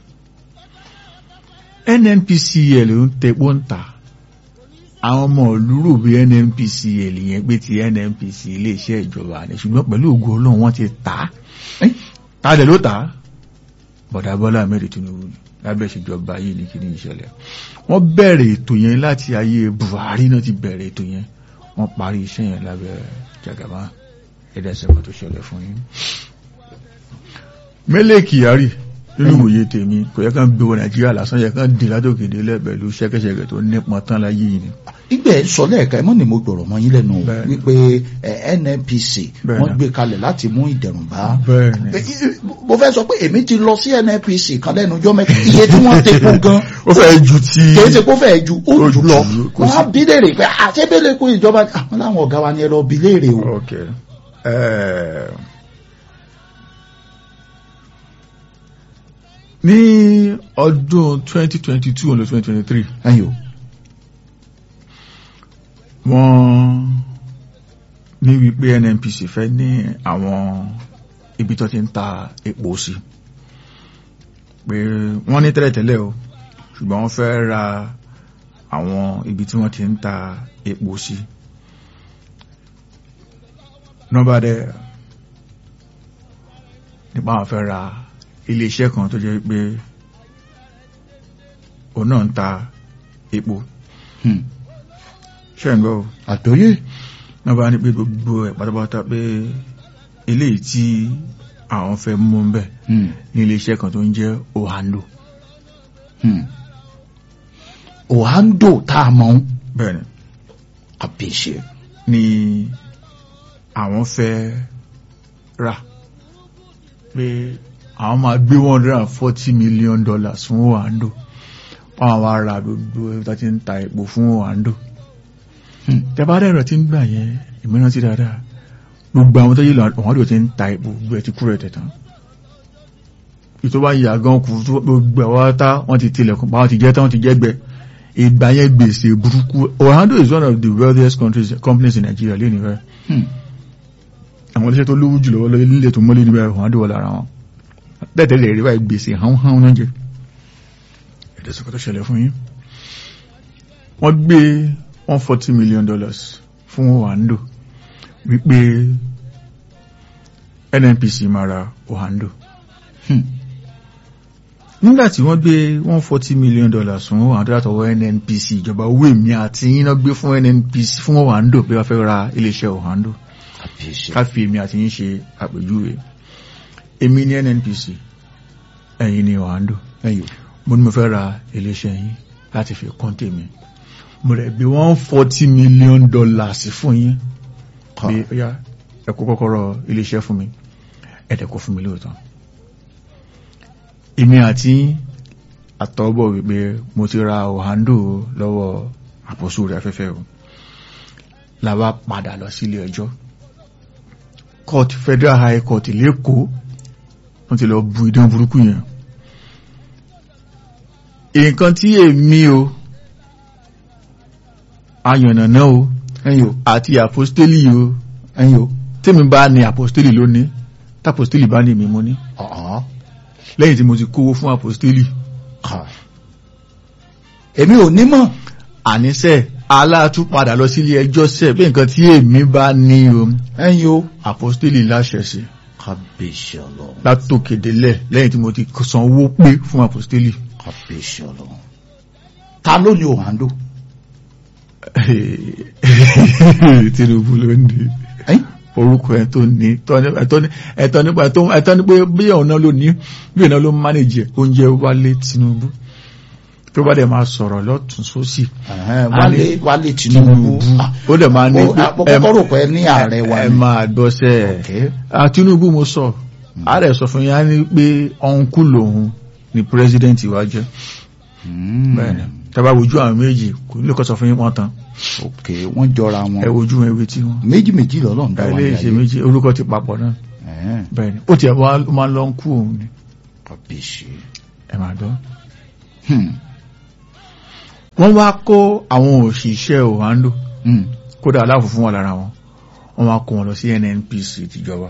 NNPCL ń tepo ń ta àwọn ọmọ òlúrò bí NNPCL yẹn pé ti NNPC iléeṣẹ́ ìjọba ni ṣùgbọ́n pẹ̀lú ògo ọlọ́run wọ́n ti tà á Ẹ́, tàdé ló tà á bọ̀dà Bọ́lá Ahmed Tinubu ni lábẹ́ ìṣèjọba yìí ní kíní ìṣẹ̀lẹ̀ wọ́n bẹ̀rẹ̀ ètò yẹn láti ayé Buhari náà ti bẹ̀rẹ̀ ètò yẹn wọ́n parí iṣẹ́ yẹn lábẹ́ Jagaba ẹ̀dẹ́sẹ̀ kan tó ṣẹlẹ̀ fún yín. Mele Kyari nínú ìwòye tèmi kò yẹ kán gbé wọ Nàìjíríà lásán yẹ kán dì látòkè délẹ̀ pẹ̀lú ṣẹ́kẹ́ṣẹkẹ̀ tó nípọn tán láyé yìí ni. ìgbẹ́ sọ lẹ́ẹ̀ka ẹ mọ́ ni mo gbọ̀rọ̀ mọ́ yín lẹ́nu o, Bẹ́ẹ̀ni. wípé ẹ, NNPC Bẹ́ẹ̀ni. wọ́n gbé kalẹ̀ láti mú ìdẹ̀rùn bá. Bẹ́ẹ̀ni. Ẹ, í- mo fẹ́ sọ pé èmi ti lọ sí NNPC kan lẹ́nu ọjọ́ mẹ́ta iye tí wọ́n te kún gan ó fẹ́ ju ti kì í ṣe kó fẹ́ ju ó Ó jù jù lọ lọ, kò wọ́n á sí. bí léèrè pé àṣebélé kó ìjọba àwọn làwọn ọ̀gá wa ni ẹ lọ bí léèrè o. ok eh, ní ọdún 2022 ọ̀nà 2023 ẹ̀yin o wọ́n ní wípé NNPC fẹ́ ní àwọn ibi tó ti ń ta epo sí pé wọ́n ní tẹ́lẹ̀tẹ́lẹ̀ o ṣùgbọ́n wọ́n fẹ́ ra àwọn ibi tí wọ́n ti ń ta epo sí nọ́bà dẹ̀ nípa àwọn fẹ́ ra iléeṣẹ́ kan tó jẹ́ pé òun náà ń ta epo Hmm. ṣe ń gbọ́ o àdóyè wọ́n bá ní pé gbogbo ẹ̀ pátápátá pé eléyìí tí àwọn fẹ́ mú ń bẹ̀ Hmm. ní iléeṣẹ́ kan tó ń jẹ́ ohando Hmm. òhándò tá a mọ̀ ń bẹ́ẹ̀ ni àbíṣe ni àwọn fẹ́ rà pé àwọn máa gbé one hundred and forty million dollars fún ohando wọ́n wá ra gbogbo ẹ̀ tó ti ń ta epo fún ohando Hmm. tẹ́bá dẹ̀rọ̀ tí ń gbà yẹn ìmíràn sí dáadáa gbogbo àwọn tó yí lọ àwọn àdìò tí ń ta epo gbogbo ẹ̀ ti kúrò ẹ̀tẹ̀ tán ìtò bá yà gan kù tó gbogbo àwọn tá wọ́n ti tilẹ̀kùn pa wọ́n ti jẹ́ tán wọ́n ti jẹ́ gbẹ ìgbà yẹn gbèsè burúkú Orlando is one of the wealthiest countries companies in Nigeria lé nìfẹ́ Hmm. àwọn iléeṣẹ́ tó lówó jùlọ lọ ilé tó mọ́lé níbẹ̀ Orlando wà lára wọn tẹ́tẹ̀lẹ̀ rí báyìí gbèsè hàn hàn náà jẹ ẹ̀dẹ̀sọ̀kọ̀ tó ṣẹlẹ̀ fún yín wọ́n gbé one forty million dollars fún Ohando wípé NNPC máa ra Ohando Hmm. nígbà tí wọ́n gbé one forty million dollars fún Ohando látọwọ́ NNPC ìjọba owó èmi àti yín náà gbé fún NNPC fún Ohando pé wọ́n fẹ́ ra iléeṣẹ́ Ohando àbíṣe ká fi èmi àti yín ṣe àpèjúwe èmi ní NNPC ẹ̀yin ní Ohando ẹ̀yin o mo ní mo fẹ́ ra iléeṣẹ́ yín láti fi kún tèmi mo rẹ̀ bí one forty million dollars fún yín Ká. pé ó yá ẹ kó kọ́kọ́rọ́ iléeṣẹ́ fún mi ẹ̀dẹ̀ kó fún mi lóòótọ́ èmi àti àtọ́bọ̀ wípé mo ti ra Ohando lọ́wọ́ àpòsù rẹ̀ afẹ́fẹ́ o la wá padà lọ sílé ẹjọ́ court federal high court lẹ́kọ̀ọ́ wọ́n ti lọ bu idán burúkú yẹn nǹkan tí èmi o ayànnàná o ẹ̀yin o àti àpòstélì o ẹ̀yin o tèmi bá ní àpòstélì lónìí tàpòstélì bá ní mi mú ní ọ̀hán lẹ́yìn tí mo ti kówó fún àpòstélì ká èmi ò ní mọ̀ àníṣẹ́ aláàtúpadà lọ sílé ẹjọ́ sẹ́ bí nǹkan tí èmi bá ní o ẹ̀yin o àpòstélì láṣẹ sí kábíyèsí ọlọ́run látòkèdélẹ̀ lẹ́yìn tí mo ti san owó pé fún àpòstélì kábíyèsí ọlọ́run ta ló ní òhándó Tinubu ló ń di ẹ̀yin orúkọ ẹ̀ tó ní ẹ̀tọ́ nípa ẹ̀tọ́ ní pé bí ọ̀nà ló ní bí ọ̀nà ló ń mánéjì oúnjẹ Wálé Tinubu tó bá dẹ̀ máa sọ̀rọ̀ lọ́tún sósì ẹ̀hẹ́n, wálé wálé Tinubu Ah, ó dẹ̀ máa ní ó- ah, mo kọ́kọ́ rò pé ní ààrẹ wa ẹ ni máa gbọ́sẹ̀ Okay. Ah, Tinubu mo sọ ààrẹ sọ fún yá ní pé ọ̀nkú lòun ni pírẹsidẹ́ǹtì wa jẹ́ Hmm. bẹ́ẹ̀ni tàbá wojú àwọn méjì kò nílò kọ́ sọ fún yín wọ́n tán ok wọ́n jọra ẹ wọn wojú wọn ewé tí wọn méjì méjì lọ́lọ́run dá wa ní ilé ìṣe ayé méjì orúkọ ti papọ̀ náà Ẹ̀hẹ́n, bẹ́ẹ̀ ni ó tiẹ̀ wá ó máa ń lọ ń kú òun ni kàbíyèsí ẹ máa dán Hmm, wọ́n wá kó àwọn òṣìṣẹ́ òhándò hmm, kódà aláàfo fún wọn lára wọn wọ́n wá kó wọn lọ sí NNPC tìjọba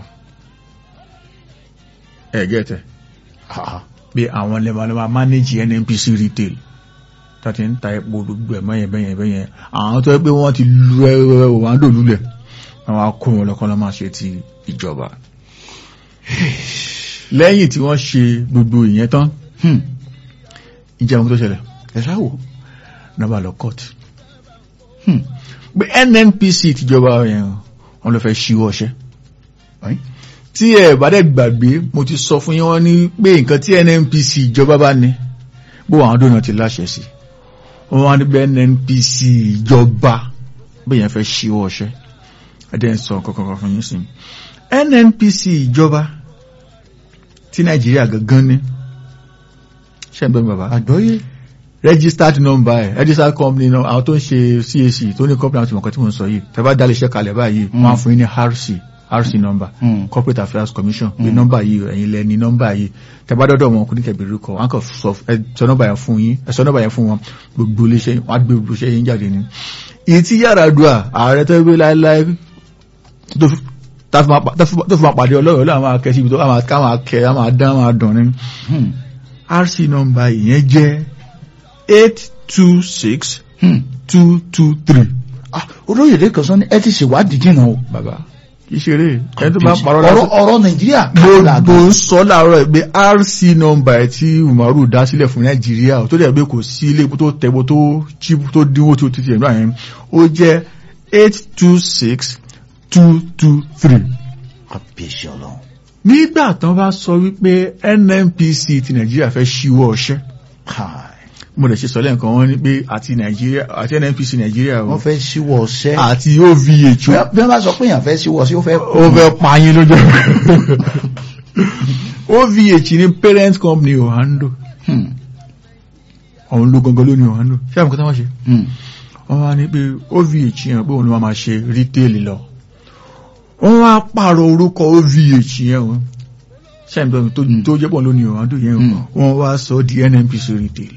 ẹ gẹ́tẹ̀ ah, pé àwọn lẹ́mọ̀lẹ́mọ̀ manage NNPC retail tàti ń ta epo gbogbo ẹ̀ mọ́yẹ̀ bẹ́yẹn bẹ́yẹn àwọn tó yẹ pé wọ́n ti lu ẹ̀rọ òhándò lulẹ̀ wọ́n wá kó wọn lọ́kọ́ lọ́ máa ṣe ti ìjọba lẹ́yìn tí wọ́n ṣe gbogbo ìyẹn tán hmm, ìjẹun tó ṣẹlẹ̀ ẹ ṣáwò nọ́bà lọ court Hmm, pé NNPC tìjọba yẹn wọ́n lọ fẹ́ ṣíwọ́ ọṣẹ́ ọ̀yìn, tí ẹ bá dẹ̀ gbàgbé mo ti sọ fún yín wọ́n ní pé nǹkan tí NNPC ìjọba bá ní bó àwọn dóná ti láṣẹ sí wọ́n wá ní pé NNPC ìjọba bí yẹn fẹ́ ṣíwọ́ ọṣẹ́ ẹ̀dẹ̀ ń sọ kankan fún yín sí NNPC ìjọba tí Nàìjíríà gangan ní ṣe ń bẹ́ mi bàbá àgbọ́yé registered number ẹ̀ registered company náà àwọn tó ń ṣe CAC tó ní company àti mọ̀kàn tí mo ń sọ yìí tẹ́ bá dálé iṣẹ́ kalẹ̀ báyìí Mm. wọ́n á fún yín ní RC RC number Hmm, corporate affairs commission pé Mm. nọ́mbà yìí ẹ̀yin lẹ ní nọ́mbà yìí tẹ́ bá dọ́dọ̀ wọn kò ní kẹ̀bẹ̀rẹ̀ kọ wọn kò sọ ẹ sọ nọ́mbà yẹn fún yín ẹ sọ nọ́mbà yẹn fún wọn gbogbo iléeṣẹ́ wọn á gbé gbogbo iṣẹ́ yín jáde ni. èyí tí Yar'Adua ààrẹ tó gbé láéláé tó fi tá fi máa pa- tó fi- tó fi máa pàdé ọlọ́run lọ́wọ́ máa kẹ́ síbi tó máa ká máa kẹ́ á máa dán máa dùn ní. hmm, RC nọ́mbà ìyẹn jẹ́ eight two six hmm. two two three. Ah, olóyèdè kan sọ ní ẹ ti ṣèwádìí jìnnà o bàbá kì í ṣeré ẹni tó bá parọ́ ọ̀rọ̀ lásán ọ̀rọ̀ nàìjíríà gbogbo ń sọ láàárọ̀ ẹ̀ pé rc nọmba ẹ̀ tí umaru dá sílẹ̀ fún nàìjíríà tó dẹ̀ pé kò sí ilé epo tó tẹ̀wó tó chíp tó dínwó tó ti tẹ̀ nígbà yẹn ó jẹ́ eight two six two two three. kàbíyèsí ọlọ́run nígbà tán bá sọ wípé nnpc ti nàìjíríà fẹ́ ṣíwọ́ ọṣẹ́ káì mo lè ṣe sọ lẹ́ǹkan wọn ní pé àti nàìjíríà àti nnpc nàìjíríà o wọ́n fẹ́ síwọ́ ọṣẹ́ àti ovh bí wọ́n bá sọ pé èèyàn fẹ́ síwọ́ ọṣẹ́ ó fẹ́ ó fẹ́ pààyàn lójọ́ ovh ní parent company ohando Hmm, àwọn ló gangan lónìí ohando ṣé àwọn kọta wọ́n ṣe hmm, wọ́n wá ní pé ovh yẹn pé òun ló máa ṣe retail lọ wọ́n wá pààrọ̀ orúkọ ovh yẹn o ṣé àmì tó Hmm. tó jẹ́ pọ̀ lónìí ohando yẹn o Hmm. wọ́n wá sọ di nnpc retail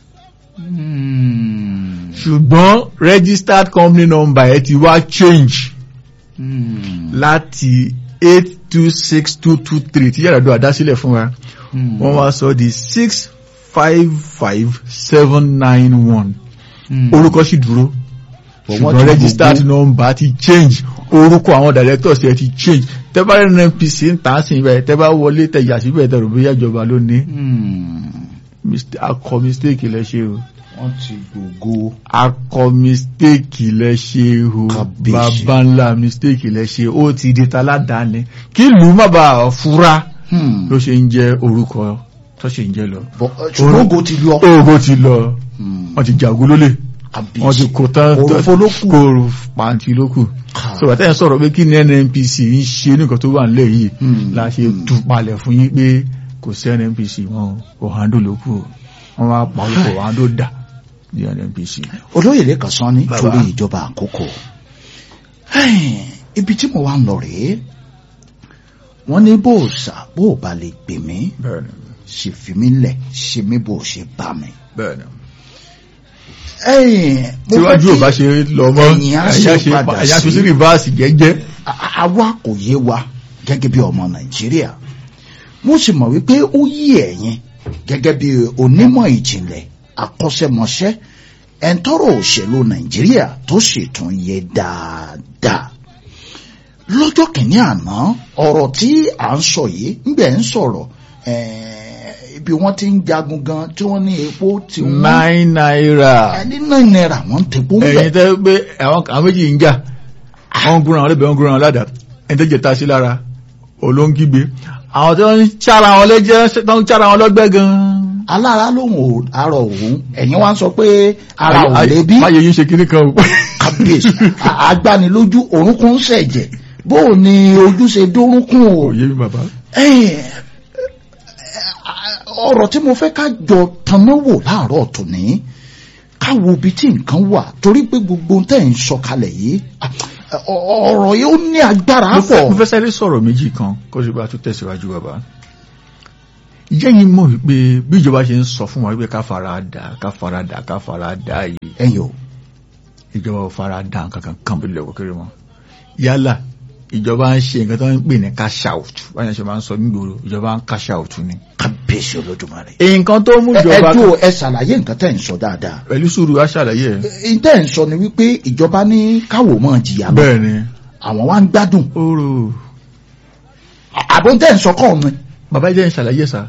hmm, ṣùgbọ́n registered company number ẹ ti wá change hmm, láti eight two six two two three tí Yar'Adua dá sílẹ̀ fún wa hmm, wọ́n wá sọ di six five five seven nine one hmm. orúkọ sì dúró But wọ́n ṣùgbọ́n ti registered gbogbo- number ti change orúkọ àwọn directors ẹ ti change tẹ́bá rẹ̀ NNPC ń tà á sí ibẹ̀ tẹ́bá wọlé tẹ̀yà síbẹ̀ tẹ̀rù bóyá ìjọba ló ní Hmm, Mist- akọ mistake lẹ ṣe o wọ́n ti gbogbo akọ mistake lẹ ṣe o Kábíyèsí. bàbá ńlá mistake lẹ ṣe ó ti di taládàáni kí ìlú má bàa fura Hmm, ló ṣe ń jẹ́ orúkọ tó ṣe ń jẹ́ lọ but, uh, ṣùgbọ́n ògo ti lọ oògùn ti lọ Hmm, wọ́n ti jàgó lólè kàbíyèsí. wọ́n ti kò tán Òròfó ló kù. kòrò pàǹtí ló kù Káì. so bàtẹ́ yẹn sọ̀rọ̀ pé kí ni NNPC ń ṣe nìkan tó wà nílẹ̀ yìí Hmm, la ṣe hmm. tú palẹ̀ fún yín pé kò sí NNPC wọn òhàndó ló kù wọ́n wá pa orúkọ òhàndó dà ní NNPC. olóyèdè kan sọ ní Bàbá. torí ìjọba àkókò ibi tí mo wá ń lọ rèé wọ́n ní bó o sà bó o bá lè gbè mí bẹ́ẹ̀ni ṣe fi mí lẹ̀ ṣe mí bó o ṣe bá mi. bẹ́ẹ̀ni. ẹ̀yìn mo fẹ́ tíwájú ò kí bá ṣe lọ mọ́ ẹ̀yìn á ṣe padà ẹ̀yà tó sí sí rìbáàsì jẹ́jẹ́. a- àwa kò yé wa gẹ́gẹ́ bí ọmọ nàìjíríà mo sì mọ̀ wípé ó yí ẹ̀yin gẹ́gẹ́ bí onímọ̀ ìjìnlẹ̀ akọ́ṣẹ́mọṣẹ́ ẹ̀ńtọ́rọ̀ òṣèlú nàìjíríà tó sì tún yé dáadáa lọ́jọ́ kìíní àná ọ̀rọ̀ tí à ń sọ yìí ńgbẹ̀ ń sọ̀rọ̀ eh, ibi wọ́n ti ń jagun gan tí wọ́n ní epo tí wọ́n nine naira. ẹni náà náírà wọ́n ń tepo ń bẹ̀ ẹ̀yin tẹ́ pé àwọn àwọn méjì ń jà àwọn gúnra àwọn lẹ́bẹ̀ẹ́ wọn gúnra wọn ládàá ẹni tẹ́ jẹta sí lára olóńgígbe àwọn tó ń chára wọn lẹ́jẹ́ tó ń chára wọn lọ́gbẹ́ gan-an. alára lòun ò arọ òun ẹ̀yin wá ń sọ pé ara ò lè bí máyé yín ṣe kíní kan o. kábíyèsí a- agbanilójú orúnkún ṣẹ̀jẹ̀ bó o ní ojú ṣe dórúnkún o òye mi bàbá. ẹ̀yìn, ọ̀rọ̀ tí mo fẹ́ ká jọ tanná wò láàárọ̀ tòní ká wo ibi tí nǹkan wà torí pé gbogbo ohun tẹ́ ń sọ kalẹ̀ yìí ah, ọ- ọ̀rọ̀ yìí ó ní agbára mo fẹ́- mo pọ̀ fẹ́ sáré sọ̀rọ̀ méjì kan kó sì bá tún tẹ̀síwájú bàbá ìjẹ́ yìí mọ̀ wípé bí ìjọba ṣe ń sọ fún wa wípé ká fara dà ká fara dà ká fara dà yìí ẹ̀yìn o ìjọba ò fara dà nǹkan kan kan bí lẹ́wọ̀ kéré wọn yálà ìjọba ń ṣe nǹkan tó ń pè ní cash out báyọ̀ ṣe máa ń sọ nígboro ìjọba ń cash out ni. kábíyèsí olódùmarè. nǹkan tó mú ẹ ìjọba dúró ẹ ṣàlàyé nǹkan tẹ́ ń sọ dáadáa pẹ̀lú sùúrù á ṣàlàyé ẹ̀ n tẹ́ ń sọ ni wípé ìjọba ní káwọ́ mọ́ jìyà lọ bẹ́ẹ̀ ni àwọn wa ń gbádùn ó rò ó àbọ̀ tẹ́ ń sọ kọ́ mi. bàbá jẹ́ ń ṣàlàyé sá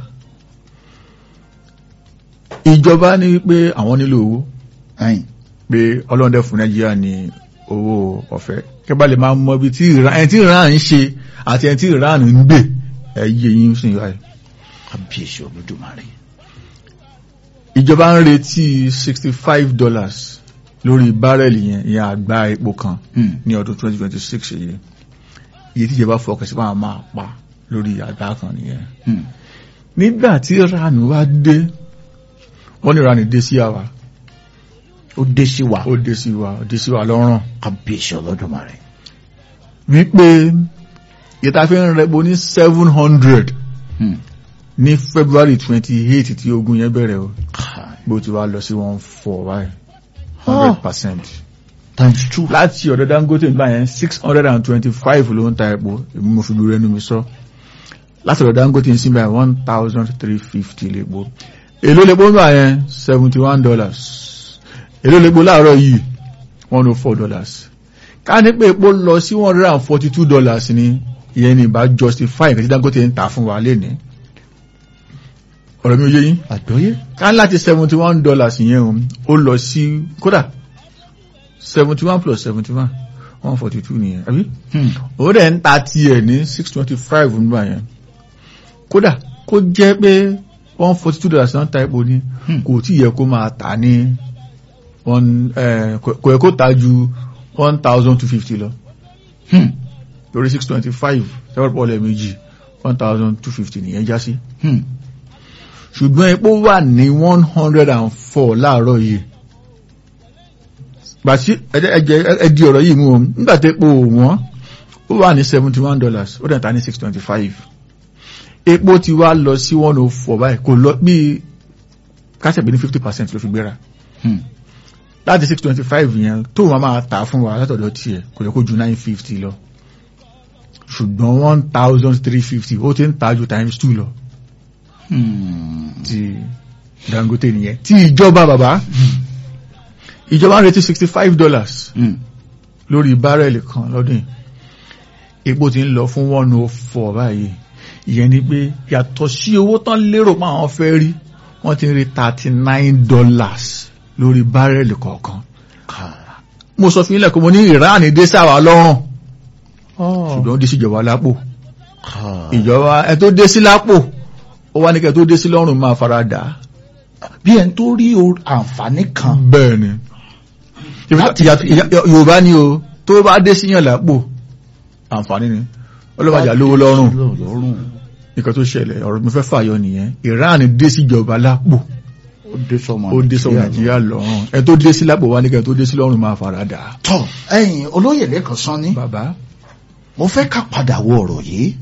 ìjọba ní wípé àwọn nílò owó ẹ̀yìn pé ọlọ́dẹ fún nàìjíríà ní owó ọ̀fẹ́ kẹba lè máa mọ ibi tí ìran ẹni tí ìran ń ṣe àti ẹni tí ìran ń gbé ẹyẹ yín sí ìwà ẹ̀ kábíyèsí olódùmarè. ìjọba ń retí sixty five dollars lórí bárẹ̀lì yẹn ìyẹn àgbá epo kan Hmm. ní ọdún twenty twenty six yìí iye tí ìjọba fọkàn sí máa máa pa lórí àgbá kan nìyẹn Hmm. nígbà tí ìranù wá dé wọ́n ní ìranù dé sí àwa ó dé sí wa ó dé sí wa ó dé sí wa lọ́rùn kábíyèsí olódùmarè. wípé ìta fi ń rẹpo ní seven hundred Hmm. ní february twenty eight tí ogun yẹn bẹ̀rẹ̀ o Kai. bó ti wá lọ sí one four báyìí hundred percent times two. láti ọ̀dọ̀ dangote nígbà yẹn six hundred and twenty five ló ń ta epo èmi mo fi dúró ẹnu mi sọ láti ọ̀dọ̀ dangote ní síbẹ̀ one thousand three fifty lépo èló lépo nígbà yẹn seventy one dollars èló lépo láàárọ̀ yìí one oh four dollars ká ní pé epo lọ sí one hundred and forty two dollars ni ìyẹn ní ìbá justify nǹkan tí dangote ń tà fún wa lénìí ọ̀rọ̀ mi ò yé yín àgbọ́yé. ká láti seventy one dollars yẹn o ó lọ sí kódà seventy one plus seventy one one forty two nìyẹn àbí Hmm. ó dẹ̀ ń ta tiẹ̀ ní six twenty five nígbà yẹn kódà kó jẹ́ pé one forty two dollars náà ta epo ní Hmm. kò tí yẹ kó máa tà ní one eh, kò kò yẹ kó ta ju one thousand two fifty lọ Hmm. lórí six twenty five seven pọ̀ lẹ́ẹ̀mejì one thousand two fifty nìyẹn já sí Hmm. ṣùgbọ́n epo wà ní one hundred and four láàárọ̀ yìí gbàtí ẹdí ọ̀rọ̀ yìí mú o nígbà tí epo wọ́n ó wà ní seventy one dollars ó dẹ̀ ta ní six twenty five epo ti wá lọ sí one oh four báyìí kò lọ bí kásẹ̀bí ní fifty percent ló fi gbéra Hmm. láti six twenty five yẹn tó wọn máa tà fún wa látọ̀dọ̀ tiẹ̀ kò yẹ kó ju nine fifty lọ ṣùgbọ́n one thousand three fifty ó ti ń ta ju times two lọ Hmm. ti Dangote nìyẹn tí ìjọba bàbá ìjọba ń retí sixty five dollars Hmm. lórí bárẹ̀lì kan lọ́dún yìí epo ti ń lọ fún one oh four báyìí ìyẹn ni pé yàtọ̀ sí owó tán lérò pé àwọn fẹ́ rí wọ́n ti ń rí thirty nine dollars lórí bárẹ̀lì kọ̀ọ̀kan Kai. mo sọ fún ilẹ̀ kó mo ní Iran dé sáwà lọ́rùn Oh. ṣùgbọ́n ó dé sí ìjọba lápò Kai. ìjọba ẹ tó dé sí lápò ó wá ní kẹ́ tó dé sí lọ́rùn máa fara dà á bí ẹni tó rí o- àǹfààní kan. bẹ́ẹ̀ ni Láti Ìyà- fi- ìyà- yorùbá ni o tó bá dé síyàn lápò àǹfààní ni ọlọ́mọjà lówó lọ́rùn lọ́rùn. nǹkan tó ṣẹlẹ̀ ọ̀rọ̀ mi fẹ́ fàyọ nìyẹn Iran dé síjọba lápò ó dé sọmọ ó dé sọmọ Nàìjíríà lọ́rùn ẹ tó dé sí lápò wá ní kẹ́ tó dé sí lọ́rùn máa fara dà á. tọ ẹ̀yin olóyè lẹ́kàn sán ní bàbá mo fẹ́ ká padà wo ọ̀rọ̀ yìí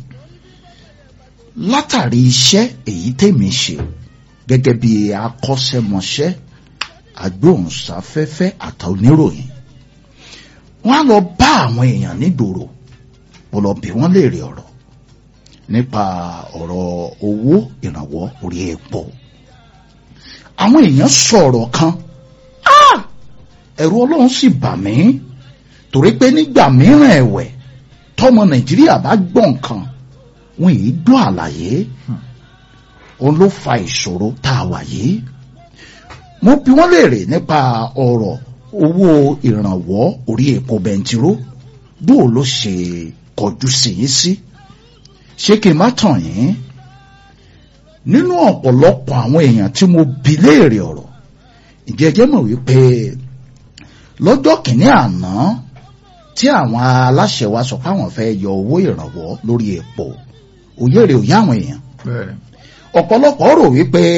látàrí iṣẹ́ èyí tèmi ṣe gẹ́gẹ́ bí akọ́ṣẹ́mọṣẹ́ agbóhùnsáfẹ́fẹ́ àtàoníròyìn wọ́n á lọ bá àwọn èèyàn nígboro mo lọ bí wọ́n léèrè ọ̀rọ̀ nípa ọ̀rọ̀ owó ìrànwọ́ orí epo àwọn èèyàn sọ̀rọ̀ kan Ah! ẹ̀rù ọlọ́run sì bà mí torí pé nígbà mìíràn ẹ̀wẹ̀ tọmọ nàìjíríà bá gbọ́ nǹkan wọn èyí gbọ́ àlàyé òun ló fa ìṣòro tá a wà yìí mo bi wọ́n léèrè nípa ọ̀rọ̀ owó ìrànwọ́ orí epo bẹntiró bó o ló ṣe kọjú sí yín sí ṣé kí n má tàn yín nínú ọ̀pọ̀lọpọ̀ àwọn èèyàn tí mo bi léèrè ọ̀rọ̀ ìjẹ́jẹ́ mọ̀ wípé lọ́jọ́ kìíní àná tí àwọn aláṣẹ wa sọ pé àwọn fẹ́ yọ owó ìrànwọ́ lórí epo òye rẹ̀ ò yá àwọn èèyàn bẹ́ẹ̀ ọ̀pọ̀lọpọ̀ rò wípé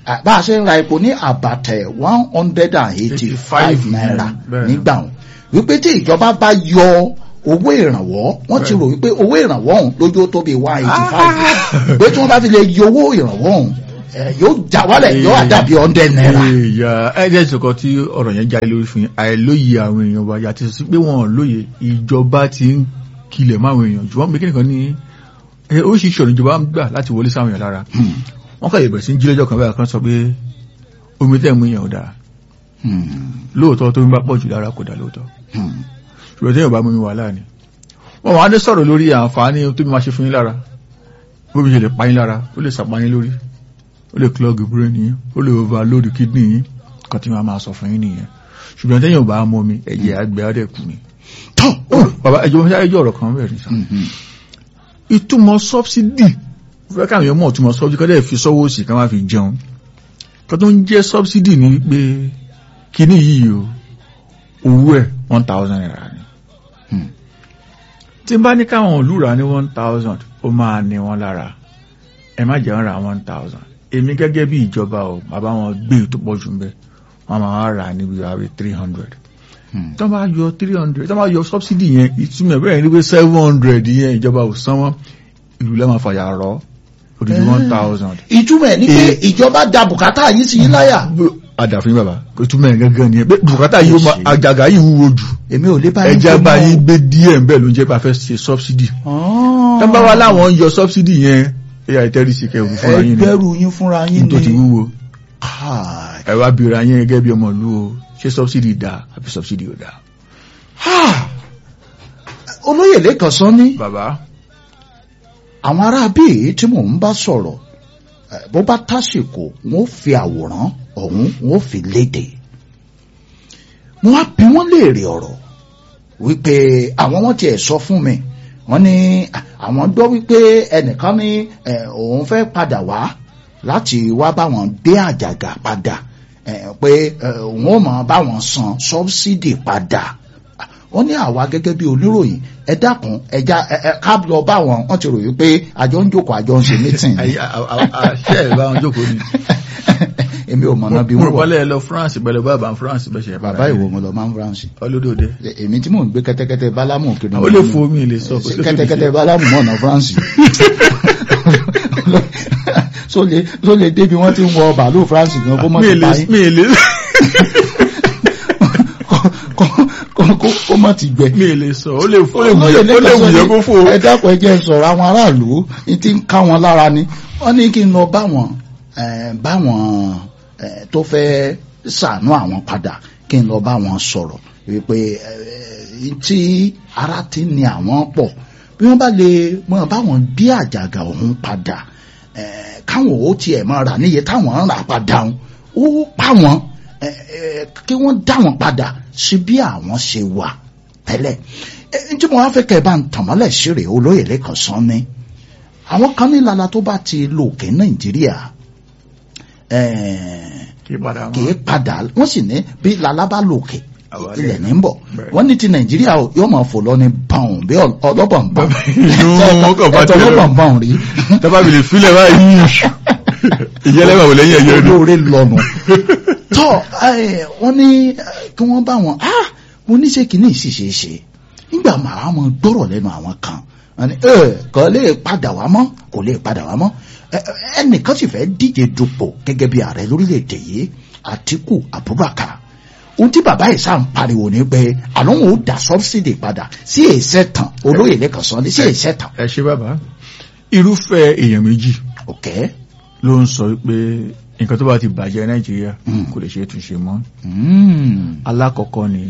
Ah, bá a ṣe ń ra epo ní àbàtẹ̀ one hundred and eighty five 85 naira bẹ́ẹ̀ ni. nígbà wọn wípé tí ìjọba bá yọ owó ìrànwọ́ wọ́n ti rò wípé owó ìrànwọ́ ọ̀hún lójú tó bí one eighty five pé tí wọ́n bá fi lè yọ owó ìrànwọ́ ọ̀hún eh, yóò já wálẹ̀ yóò wá dàbí hundred naira. ìyá ẹ̀jẹ̀ ìṣọ̀kan tí ọ̀rọ̀ yẹn jáde lórí fún yín àìlóye àwọn èèyàn wa yàtọ̀ sí pé wọn ò lóye ìjọba ti ń kilẹ̀ máwọn èèyàn jù wọ́n pé kíni kan ní ẹ, oríṣiríṣi ọ̀nà ìjọba ń gbà láti wọlé sáwọn èèyàn lára Hmm, wọ́n kà ìbẹ̀rẹ̀ sí ń jí lọ́jọ́ kan báyà kan sọ pé omi tẹ̀ mú yẹn ò dáa hmm, lóòótọ́ tó ń bá pọ̀ jù lára kò dáa lóòótọ́ hmm. ṣùgbọ́n tẹ́yìn bá mú mi wà láàní wọ́n wá ní sọ̀rọ̀ lórí àǹfààní tó bí máa ṣe fún yín lára bó bí ṣe lè pa yín lára ó lè sàpá yín lórí ó lè clog brain yín ó lè overload kidney yín kan tí wọ́n máa sọ fún yín nìyẹn ṣùgbọ́n tẹ́yìn bá mú mi ẹ̀jẹ̀ àgbẹ̀ ọ̀dẹ̀ kù ni. tọ́ ó bàbá ẹjọ́ ẹjọ́ ọ̀rọ̀ kan bẹ̀rẹ̀ sá hmm, hmm. ìtumọ̀ subsidy fẹ́ káwọn èèyàn mọ̀ ìtumọ̀ subsidy kọ́ dẹ̀ fi sọ́wọ́ òsì ká má fi jẹun kan tó ń jẹ́ subsidy ni pé kíní yìí o owó ẹ̀ one thousand naira ni Hmm. tí n bá ní káwọn olùrà ní one thousand ó máa ní wọn lára ẹ má jẹ́ wọn ra one thousand èmi gẹ́gẹ́ bí ìjọba o bàbá wọn gbé tó pọ̀ jù ń bẹ́ wọn máa wá rà níbi àwẹ̀ three hundred Hmm. tó bá yọ three hundred tó bá yọ subsidy yẹn ìtumọ̀ bẹ́ẹ̀ ni pé seven hundred yẹn ìjọba ò san wọ́n ìlú lẹ́wọ̀n fàyà rọ odidi one thousand. ìtumọ̀ ẹ̀ ní pé ìjọba da bùkátà yìí sí yín láyà àdàfin bàbá ìtumọ̀ ẹ̀ gángan ni ẹ pé bùkátà yìí ó máa Ṣe. àjàgà yìí wúwo jù èmi ò lè bá yín ẹja tó bá mọ́. yín gbé díẹ̀ ń bẹ̀ ló ń jẹ́ pé a fẹ́ ṣe subsidy Ah. tó bá wá láwọn ń yọ subsidy yẹn ẹ̀yà ìtẹ́rí sí kẹrù fúnra yín ni ẹgbẹ́rù yín fúnra yín tó ti ni wúwo Káì. ẹ wá bèèrè yín gẹ́gẹ́ bí ọmọ ìlú o ṣé subsidy dáa àbí subsidy ò dáa. Ah. olóyè lẹ́kàn sọ ní bàbá àwọn ará bíi tí mò ń bá sọ̀rọ̀ eh, bó bá tásìkò wọn ó fi àwòrán ọ̀hún wọn ó fi léde wọn á bí wọn léèrè ọ̀rọ̀ wípé àwọn wọn tiẹ̀ sọ fún mi wọ́n ní ah, àwọn gbọ́ wípé ẹnìkan ní eh, òun fẹ́ padà wá láti wá báwọn gbé àjàgà padà eh, pé eh, òun ò mọ̀ báwọn san sọ́bsidì padà wọ́n ní àwa gẹ́gẹ́ bí oníròyìn ẹ dákun ẹja ẹ ẹ ká lọ bá wọn wọ́n ti ròyìn pé àjọ ń jókòó àjọ ń ṣe mítìn ni ṣe ẹ̀ bá wọn jókòó ni. èmi ò mọ̀nà bí mo wọ́n rò wọ̀ pálẹ̀ lọ France pẹ̀lú bàbá France bẹ́ẹ̀ ṣe bàbá ìwò mo lọ máa ń France ọlódòdè èmi tí mò ń gbé kẹ́tẹ́kẹ́tẹ́ bálámù kiri ó lè fo omi ilé sọ ṣe kẹ́tẹ́kẹ́tẹ́ bálámù mọ̀ ọ̀nà France so lè so lè débi wọ́n ti ń wọ bàálù France gan kó mọ̀ mi ti ilé pa yín mi ilé kó- kó- kó- kó mọ̀ ti gbẹ. mi ilé sọ ó lè ó lè Olóyè wùyẹ ó lè Lẹ́kàn sọ wùyẹ ní, kó fò ẹ dákun ẹ jẹ́ n sọ̀rọ̀ àwọn aráàlú ní ti ń ká wọn lára ni wọ́n ní kí n lọ báwọn eh, báwọn eh, tó fẹ́ ṣàánú àwọn padà kí n lọ báwọn sọ̀rọ̀ wípé eh, tí ara ti ní àwọn pọ̀ bí wọ́n bá lè mọ báwọn bí àjàgà òun padà eh, káwọn ó tiẹ̀ máa rà níye táwọn ń rà padà òun ó pa wọn eh, eh, kí wọ́n dá wọn padà sí bí àwọn ṣe wà tẹ́lẹ̀ ẹ tí mo wá fẹ́ kẹ́ ẹ bá ń tàn mọ́lẹ̀ ṣeré olóyè lẹ́kàn sán ni àwọn kan ní lala tó bá ti lò òkè nàìjíríà eh, kí padà kì í padà wọ́n sì ní bí lala bá lò òkè Àwa ilẹ̀ lè- ní ń bọ̀ Bẹ́ẹ̀. wọ́n ní ti nàìjíríà o, yóò máa fò lọ ní báwọn bí ọlọ́bọ̀n bá Inú wọn kàn bá ẹ̀tọ́ tẹ̀lé. ọlọ́bọ̀n báwọn rí tọ́ba mi lè filẹ̀ báyìí ìyẹlẹ́wà wò lẹ́yìn ẹ̀yẹ rẹ̀ olóore lọ́nu tọ́ ẹ, wọ́n ní ẹ, kí wọ́n bá wọn ah mo ní ṣe kìíní ìṣìṣeéṣe nígbà màá mọ gbọ́rọ̀ lẹ́nu àwọn kan wọ́n ní ẹ kò lè padà wá mọ́ kò lè padà wá mọ́ ẹ, ẹ, ẹnìkan sì fẹ́ díje dupò gẹ́gẹ́ bí ààrẹ lórílẹ̀‐èdè yìí Àtíkù Abubakar ohun tí bàbá yìí sá ń pariwo ni pé àlọ́ wọn ò dá sọ́bsidì padà sí èsẹ̀ tán olóyè lẹ́kàn sọ ní sí èsẹ̀ tán ẹ ṣe bàbá irúfẹ́ èèyàn méjì okay ló ń sọ pé nǹkan tó bá ti bàjẹ́ nàìjíríà Mm. kò lè ṣe é túnṣe mọ́ mm. alákọ̀ọ́kọ́ ni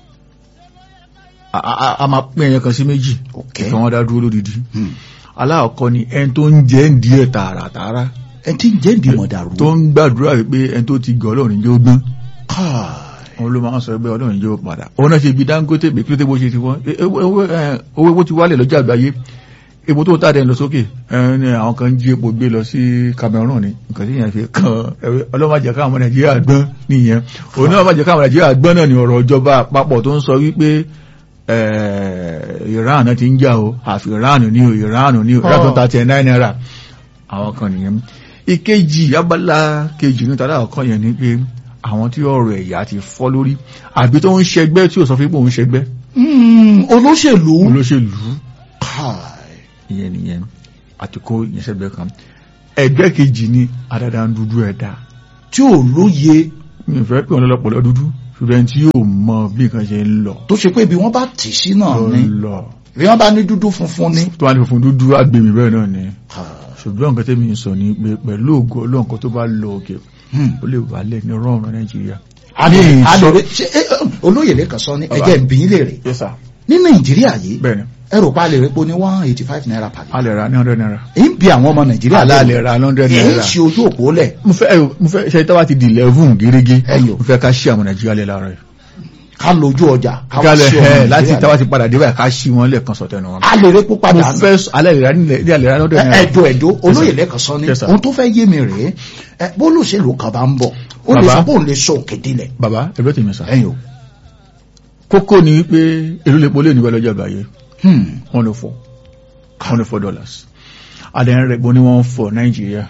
a- a a máa pín ẹyẹ kan sí méjì okay kí wọ́n dá dúró lódìdí mm. alákọ̀ọ́kọ́ ni ẹni tó ń jẹ́ ń díẹ̀ tààràtààrà ẹ ti ń jẹ́ ìdìmọ̀ dàrú tó ń gbàdúrà wípé ẹni tó ti gọ̀ ọlọ́run jẹ́ ó gbọ́n káì òun ló máa ń sọ pé ọlọ́run jẹ́ ó padà òun náà ṣe bí Dangote pé kí ló dé bó ṣe ti wọ́n Eh, owó owó, eh, owó epo ti wálẹ̀ lọ́jà àgbáyé epo tó tàdé ń lọ sókè eh, ní àwọn kan jí epo gbé lọ sí Cameroon ni nǹkan tí yẹn fi kan eh, ọlọ́run má jẹ́ káwọn ọmọ Nàìjíríà gbọ́n nìyẹn òun náà má jẹ́ káwọn Nàìjíríà gbọ́n náà ni ọ̀rọ̀ ìjọba àpapọ̀ tó ń sọ wípé eh, Iran náà ti ń jà o àfi Iran ní o Iran ní o Iran tó ta tiẹ̀ náírà naira àwọn kan nìyẹn ìkejì abala kejì ní tàdá ọ̀kan yẹn ni pé àwọn tí ọ̀rọ̀ ẹ̀yà ti fọ́ lórí àbí tó ń ṣẹgbẹ́ tí ò sọ fún pé òun ṣẹgbẹ́ Hmm, olóṣèlú olóṣèlú Káì. ìyẹn nìyẹn àti kó ìyẹn ṣẹgbẹ́ kan ẹgbẹ́ kejì ni àdàdà ń dúdú ẹ̀dá tí ò lóye mi ò fẹ́ pé wọn lọ́pọ̀lọ́ dúdú ṣùgbọ́n tí yóò mọ bí nǹkan ṣe ń lọ tó ṣe pé ibi wọ́n bá tì sí náà lọ ni lọ bí wọ́n bá ní dúdú funfun ni. tó wà ní funfun dúdú àgbèmí bẹ́ẹ̀ náà ni Káì. ṣùgbọ́n nǹkan tẹ́mi ń sọ ni pé pẹ̀lú ògo ọlọ́run kan tó bá lọ òkè Hmm. ó lè wálẹ̀ ní rọrùn nàìjíríà. a lè a lè ṣe ẹ, ẹ, olóyè lẹ́kàn sọ ní Bàbá. ẹjẹ́ ń bí yín léèrè yes sir ní nàìjíríà yìí bẹ́ẹ̀ ni ẹ rò pa lè repo ní one eighty five naira per a litre lè ra ní hundred naira èyí ń bi àwọn ọmọ nàìjíríà a lè ra ní hundred èyí ń naira ṣe ojú òpó lẹ̀ mo fẹ́ ẹ, mo fẹ́ ṣe táwa ti di eleven gẹ́gẹ́ Ẹyọ. mo fẹ́ ká ṣí àwọn nàìjíríà lẹ́ láàárọ̀ yìí ká lójú ọjà ká wá kálẹ̀ sí ọmọ ẹ̀ láti nàìjíríà táwa ti padà dé báyìí ká ṣí wọn lẹ́ẹ̀kan sọ̀tẹ́nu wọn. a lè repo mo padà nù. fẹ́ sọ- alẹ́ ìrà nílẹ̀ ní alẹ́ ìrà ní hundred naira ẹ̀dọ̀ ẹ̀dọ̀ olóyè lẹ́kàn sọ ní Yes, sir. ohun tó fẹ́ yé mi rèé ẹ bólóṣèlú kan bá ń bọ̀ ó lè Bàbá. sọ pé òun lè sọ òkè dilẹ̀ bàbá ẹgbẹ́ tèmi sọ ẹ̀yìn o kókó ni wípé èrò lè polé níbẹ̀ lọ́jọ́ àgbáyé Hmm. one oh four one oh four dollars adẹ́rìn rẹ̀ gbọ́ ní one four nàìjíríà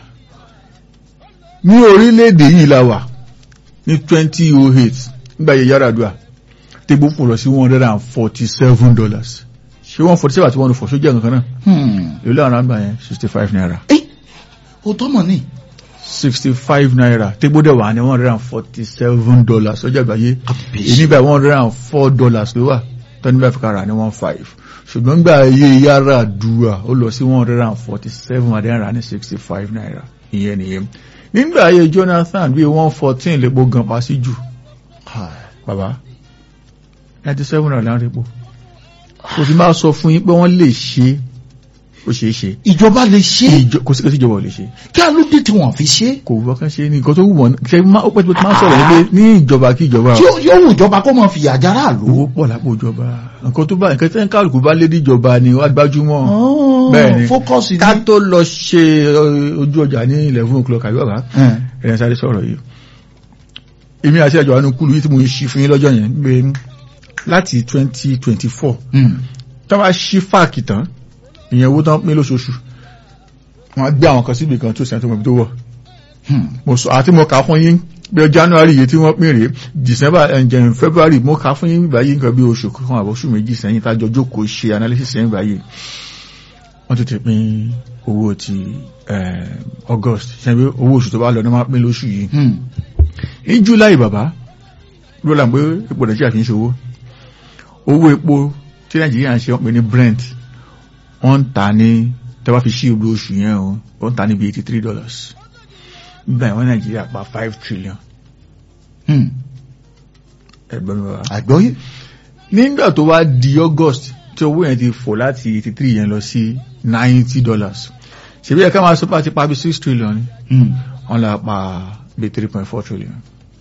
ní orílẹ̀-èdè yìí la wà ní twenty oh eight nígbà yẹ Yar'Adua tẹ́gbó fò lọ sí one hundred and forty seven dollars ṣé one forty seven àti one oh four ṣó jẹ́ nǹkan náà Hmm. èlò àwọn àgbà yẹn sixty five naira ẹ o tó mọ̀ ní sixty five naira tẹ́gbó dẹ̀ wà ní one hundred and forty seven dollars ọjọ́ àgbáyé Kábíyèsí. èyí bá one hundred and four dollars ló wà tọ́ni bá fi kára ní one five ṣùgbọ́n gbà ayé Yar'Adua ó lọ sí one hundred and forty seven àdéhàrá ní sixty five naira ìyẹn nìyẹn nígbà ayé Jonathan bíi one fourteen lè po gan pa sí jù Káì. bàbá ninety seven naira láń repo kò sì máa sọ fún yín pé wọ́n lè ṣe ó ṣeé ṣe ìjọba lè ṣe é Ìjọ- kò sí kò sí ìjọba ò lè ṣe kí alóde tí wọ́n fi ṣe é kò wọ́n kàn ṣe ní nǹkan tó wù wọ́n ṣe máa ó pẹ́ tó ti máa ń sọ̀rọ̀ yín pé ní ìjọba kí ìjọba tí ó- yóò wù ìjọba kó mọ̀ fìyà jára lò owó pọ̀ lápò ìjọba nǹkan tó bá nǹkan tí kálukú bá lé díjọba ni wọ́n gbájúmọ́ bẹ́ẹ̀ ni fókọ́sì ká tó lọ ṣe uh, ojú ọjà ní eleven o'clock àbí bàbá ẹ̀rẹ́ sáré sọ̀rọ̀ yìí èmi àti ẹjọ́ àánú kúlù yìí tí mo ń ṣí fún yín lọ́jọ́ yẹn pé láti twenty twenty four tí wọ́n bá ṣí fáàkì tán ìyẹn owó tán pín lóṣooṣù wọ́n á gbé àwọn kan síbi kan tó sẹ́ni tó mọ̀ ibi tó wọ̀ mo sọ àti mo kà á fún yín bí ọ january yìí tí wọ́n pín rèé december ẹnjẹ february mo kà á fún yín báyìí nǹkan bí oṣù kan àbọ̀ oṣù méjì sẹ́yìn tájọ jókòó ṣe analysis sẹ́yìn báyìí wọ́n ti ti pín owó ti eh, august sẹ́yìn pé owó oṣù tó bá lọ ní wọ́n á pín lóṣù yìí ní july bàbá ló là ń pé epo nàìjíríà fi ń ṣòwò owó epo tí nàìjíríà ń ṣe wọ́n pè ní brent wọ́n ń tà ní tẹ́wọ́ fi ṣí ìlú oṣù yẹn o wọ́n ń tà ní bí eighty three dollars nígbà yẹn wọ́n nàìjíríà pa five trillion ẹgbẹ́ mi bàbá. àgbọ́yé nígbà tó wá di august tí owó yẹn ti fò láti eighty three yẹn lọ sí ninety dollars ṣèbí ẹ̀ka máa sọ pé àti pa bí six trillion ni wọ́n là pa bí three point four trillion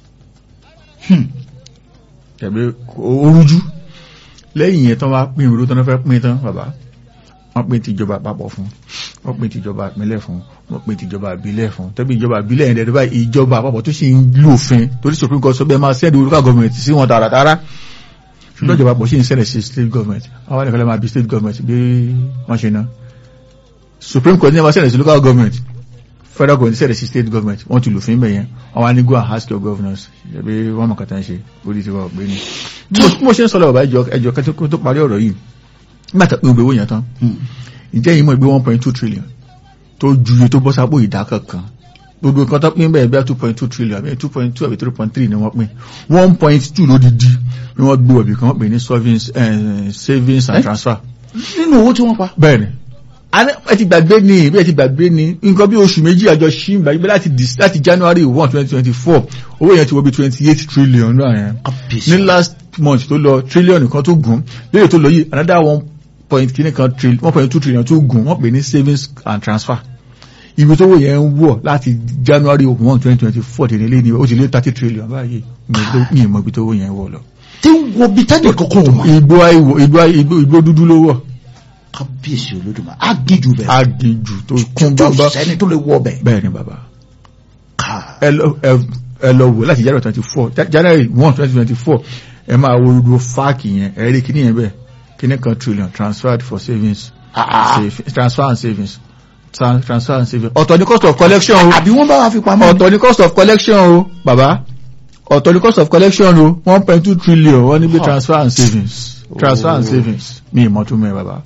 ẹ̀bí orújú lẹ́yìn yẹn tán wá pín ìrú tán fẹ́ pín tán bàbá wọ́n pín tìjọba àpapọ̀ fún wọ́n pín tìjọba ìpínlẹ̀ fún wọ́n pín tìjọba ìbílẹ̀ fún tẹ́bí ìjọba ìbílẹ̀ yẹn dẹ̀dẹ̀ báyìí ìjọba àpapọ̀ tó sì ń lòfin torí supreme court sọ bẹ́ẹ̀ máa sẹ́ẹ̀dì local government sí wọn tààràtàrà ṣùgbọ́n ìjọba àpapọ̀ sì ń sẹ́ẹ̀dì sí state government àwọn nìkan lè máa bí state government bí wọ́n ṣe ná supreme court ní ẹ máa sẹ́ẹ̀dì sí local government federal government sẹ́ẹ̀dì sí state government wọ́n ti lòfin bẹ̀ yẹn wọ́n wá ní go and ask your governors ẹbí wọ́n mọ̀ kàtà ń ṣe orí ti wà ọ̀gbẹ́ni bí mo ṣe ń sọ lọ bàbá ẹjọ ẹjọ kẹtó tó parí ọ̀rọ̀ yìí nígbà tó pé gbogbo owó yẹn tán ìjẹ́ yìí mọ̀ gbé one point two trillion tó ju iye tó bọ́ sápò ìdá kankan gbogbo nǹkan tó pín bẹ́ẹ̀ bẹ́ẹ̀ two point two trillion àbí two point two àbí three point three ni wọ́n pín one point two lódìdí ni wọ́n gbé ọ̀bì kan wọ́n pè ní savings eh, savings and Eh? transfer nínú owó tí wọ́n pa bẹ́ẹ̀ ni Àní- ẹ ti gbàgbé ni bí ẹ ti gbàgbé ni nǹkan bí oṣù méjì àjọ ṣí ìgbà yìí láti dis- láti january one twenty twenty four owó yẹn ti wọ bí twenty eight trillion náà yẹn ní last month tó lọ trillion kan tó gùn lóye tó lọ yìí another one point kìíní kan trillion one point two trillion tó gùn wọ́n pè ní savings and transfer ibi tó wò yẹn ń wọ̀ láti january one twenty twenty four tẹ̀lé lé ní ó ti lé thirty trillion báyìí mi ì mọ ibi tó wò yẹn wọ̀ lọ. tí ń wo bí tẹ́lẹ̀ kankan ò mọ̀ igbó àìwò igbó igbó igbó dúdú ló wọ̀ kábíyèsí olódùmarè agíjù bẹ̀ aginjù tó kún tí ò bábá sẹ́ni tó lè wọ bẹ̀ bẹ́ẹ̀ ni bàbá ká ẹ lọ- ẹ- ẹ lọ wò láti january twenty four january one twenty twenty four ẹ máa wo gbogbo fáàkì yẹn ẹ rí kíní yẹn bẹ́ẹ̀ kíní kan trillion transferred for savings Ah. Save- transfer and savings Tran- transfer and saving ọ̀tọ̀ ni cost of collection o àbí wọ́n bá wa fi pamọ́ ni? ọ̀tọ̀ ni cost of collection o bàbá ọ̀tọ̀ ni cost of collection o one point two trillion wọ́n ní bí Huh. transfer and savings transfer and Oh. savings mi ìmọ̀ tó mẹ́ bàbá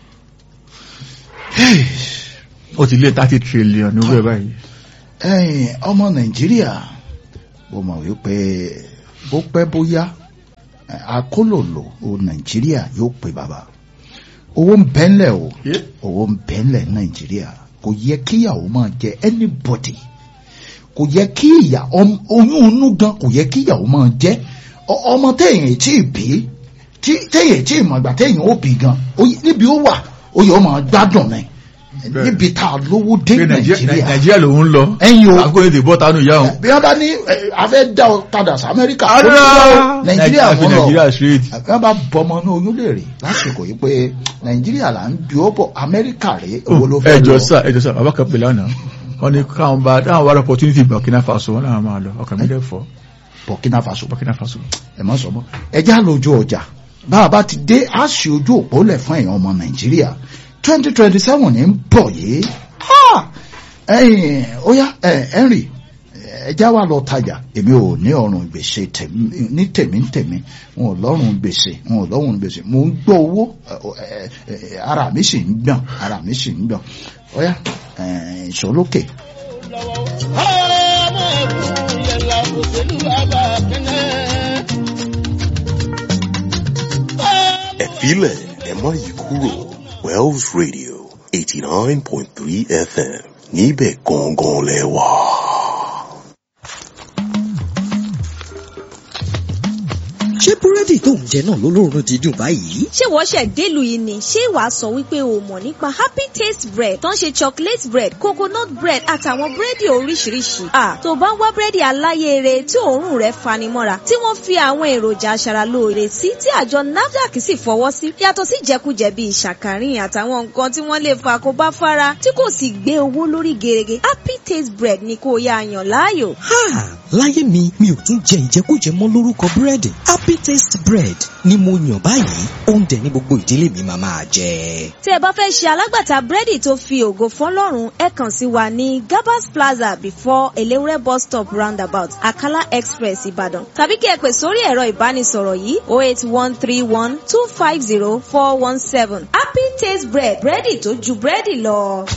ó ti lé thirty trillion ní owó ẹ̀ báyìí ẹ̀yin ọmọ nàìjíríà mo mọ̀ wípé bó pẹ́ bóyá ẹ̀, akólòlò o nàìjíríà yóò pè bàbá owó ń bẹ́ńlẹ̀ o owó ń bẹ́ńlẹ̀ nàìjíríà kò yẹ kíyàwó máa jẹ anybody kò yẹ kí ìyà ọm- oyún inú gan kò yẹ kí ìyàwó máa jẹ Ọ- ọmọ téèyàn tí ì bí tí- téèyàn tí ì mọ̀ ìgbà téèyàn ó bí gan ó- níbi ó wà ó yẹ ó máa gbádùn ní Bẹ́ẹ̀. níbi tá a lówó dé pé Nàìjíríà nàìjíríà Nàìjíríà lòun ń lọ ẹ̀yin o àgbo èdè bọ́ta nù yá òun bí wọ́n bá ní ẹ, a fẹ́ dá ọ padà sí amẹ́ríkà ó Ara! ní lọ nàìjíríà àfi wọn lọ Nàìjíríà straight bí wọ́n bá bọmọ ní oyún lè rè lásìkò yìí pé nàìjíríà là ń bí ó bọ̀ amẹ́ríkà rè owó ló fẹ́ ẹjọ lọ sá ẹjọ sá bàbá kan pè lánàá wọn ni káwọn bá táwọn wá opportunity Burkina Faso wọn náà máa lọ ọkàn mi dẹ fọ burkina faso Burkina Faso. ẹ má sọ mọ́ ẹ já lójú ọjà bá a bá ti dé a ṣe ojú òpó lẹ̀ fún èèyàn ọmọ nàìjíríà twenty twenty seven ní ń bọ̀ yìí Ha! ẹ̀yin ó yá ẹ henry ẹ já wa lọ tajà èmi ò ní ọrùn gbèsè tèmi ní tèmi ní tèmi wọn ò lọ́rùn gbèsè wọn ò lọ́rùn gbèsè mo ń gbọ́ owó ẹ, ẹ, ẹ, ara mi sì ń gbọ̀n ara mi sì ń gbọ̀n ó yá ẹ, ìṣòlókè Ẹ̀fílẹ̀ ẹ má yí kúrò Wells Radio eighty nine point three FM níbẹ̀ gangan lẹ wà. ṣé búrẹ́dì tó ń jẹ náà ló lóorun dídùn báyìí? ṣé wọ́n ṣẹ̀ délùú yìí ni ṣé wàá sọ wípé o mọ̀ nípa happy taste bread tó ń ṣe chocolate bread coconut bread àtàwọn búrẹ́dì oríṣiríṣi. à tó bá ń wá búrẹ́dì aláyèrè tí òórùn rẹ̀ fanimọ́ra tí wọ́n fi àwọn èròjà aṣaralóore sí tí àjọ nafdac sì fọwọ́ sí yàtọ̀ sí jẹkújẹ bíi ṣàkàrìn àtàwọn nǹkan tí wọ́n lè fa kó bá fara tí kò sì gbé owó lórí gerege happy taste bread ni kò yá yàn láàyò. Ha! Láyé mi, mi ò tún jẹ ìjẹkújẹ mọ́ lórúkọ búrẹ́dì. Happy Taste Bread ni mo yàn báyìí. Oúnjẹ ní gbogbo ìdílé mi máa máa jẹ. tí ẹ bá fẹ́ ṣe alágbàtà búrẹ́dì tó fi ògo fọlọ́run ẹ kàn sí wa ní gabas plaza before elewure bus stop roundabout akala express ìbàdàn tàbí kí ẹ pè sórí ẹ̀rọ ìbánisọ̀rọ̀ yìí oh eight one three one two five zero four one seven happy taste bread búrẹ́dì tó ju búrẹ́dì lọ.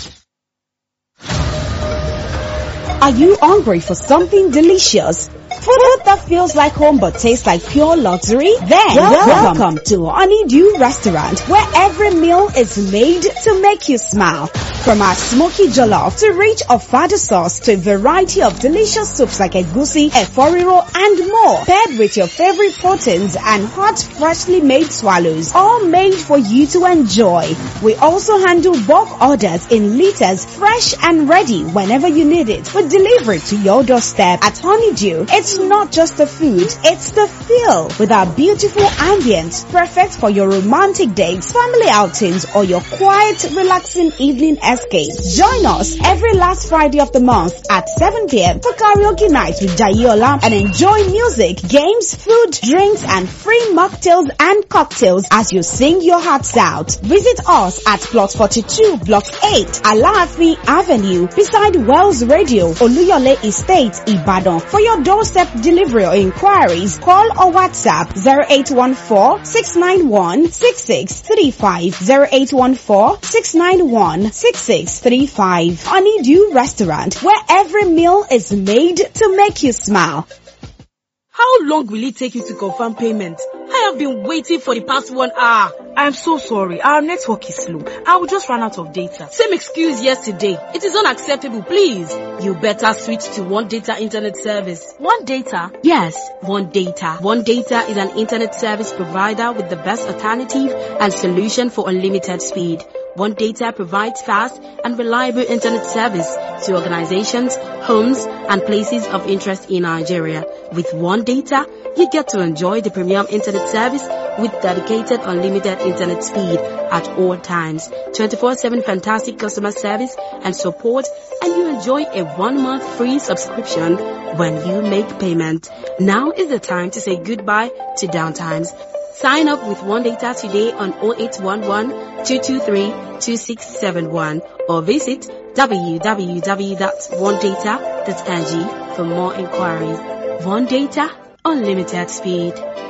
Are you hungry for something delicious? Food that feels like home but tastes like pure luxury? Then welcome, to Honeydew Restaurant where every meal is made to make you smile. From our smoky jollof to rich ofada sauce to a variety of delicious soups like egusi, eforiro and more. Paired with your favorite proteins and hot freshly made swallows. All made for you to enjoy. We also handle bulk orders in liters fresh and ready whenever you need it. We deliver it to your doorstep at Honeydew. It's not just the food, it's the feel with our beautiful ambience perfect for your romantic dates, family outings or your quiet, relaxing evening escape. Join us every last Friday of the month at 7 p.m. for karaoke night with Jayola and enjoy music, games, food, drinks and free mocktails and cocktails as you sing your hearts out. Visit us at plot 42 block 8 Alaafi Avenue beside Wells Radio Oluyole Estate Ibadan. For your doorstep delivery or inquiries, call or WhatsApp 0814-691-6635 0814-691-6635 Honeydew Restaurant where every meal is made to make you smile. How long will it take you to confirm payment? I have been waiting for the past one hour. I'm so sorry. Our network is slow. I will just run out of data. Same excuse yesterday. It is unacceptable, please. You better switch to One Data Internet Service. One Data? Yes, One Data. One Data is an internet service provider with the best alternative and solution for unlimited speed. One Data provides fast and reliable internet service to organizations, homes, and places of interest in Nigeria. With One Data, you get to enjoy the premium internet service with dedicated unlimited internet speed at all times, 24-7 fantastic customer service and support, and you enjoy a one-month free subscription when you make payment. Now is the time to say goodbye to downtimes. Sign up with One Data today on 0811 223 2671 or visit www.onedata.ng for more inquiries. One Data, unlimited speed.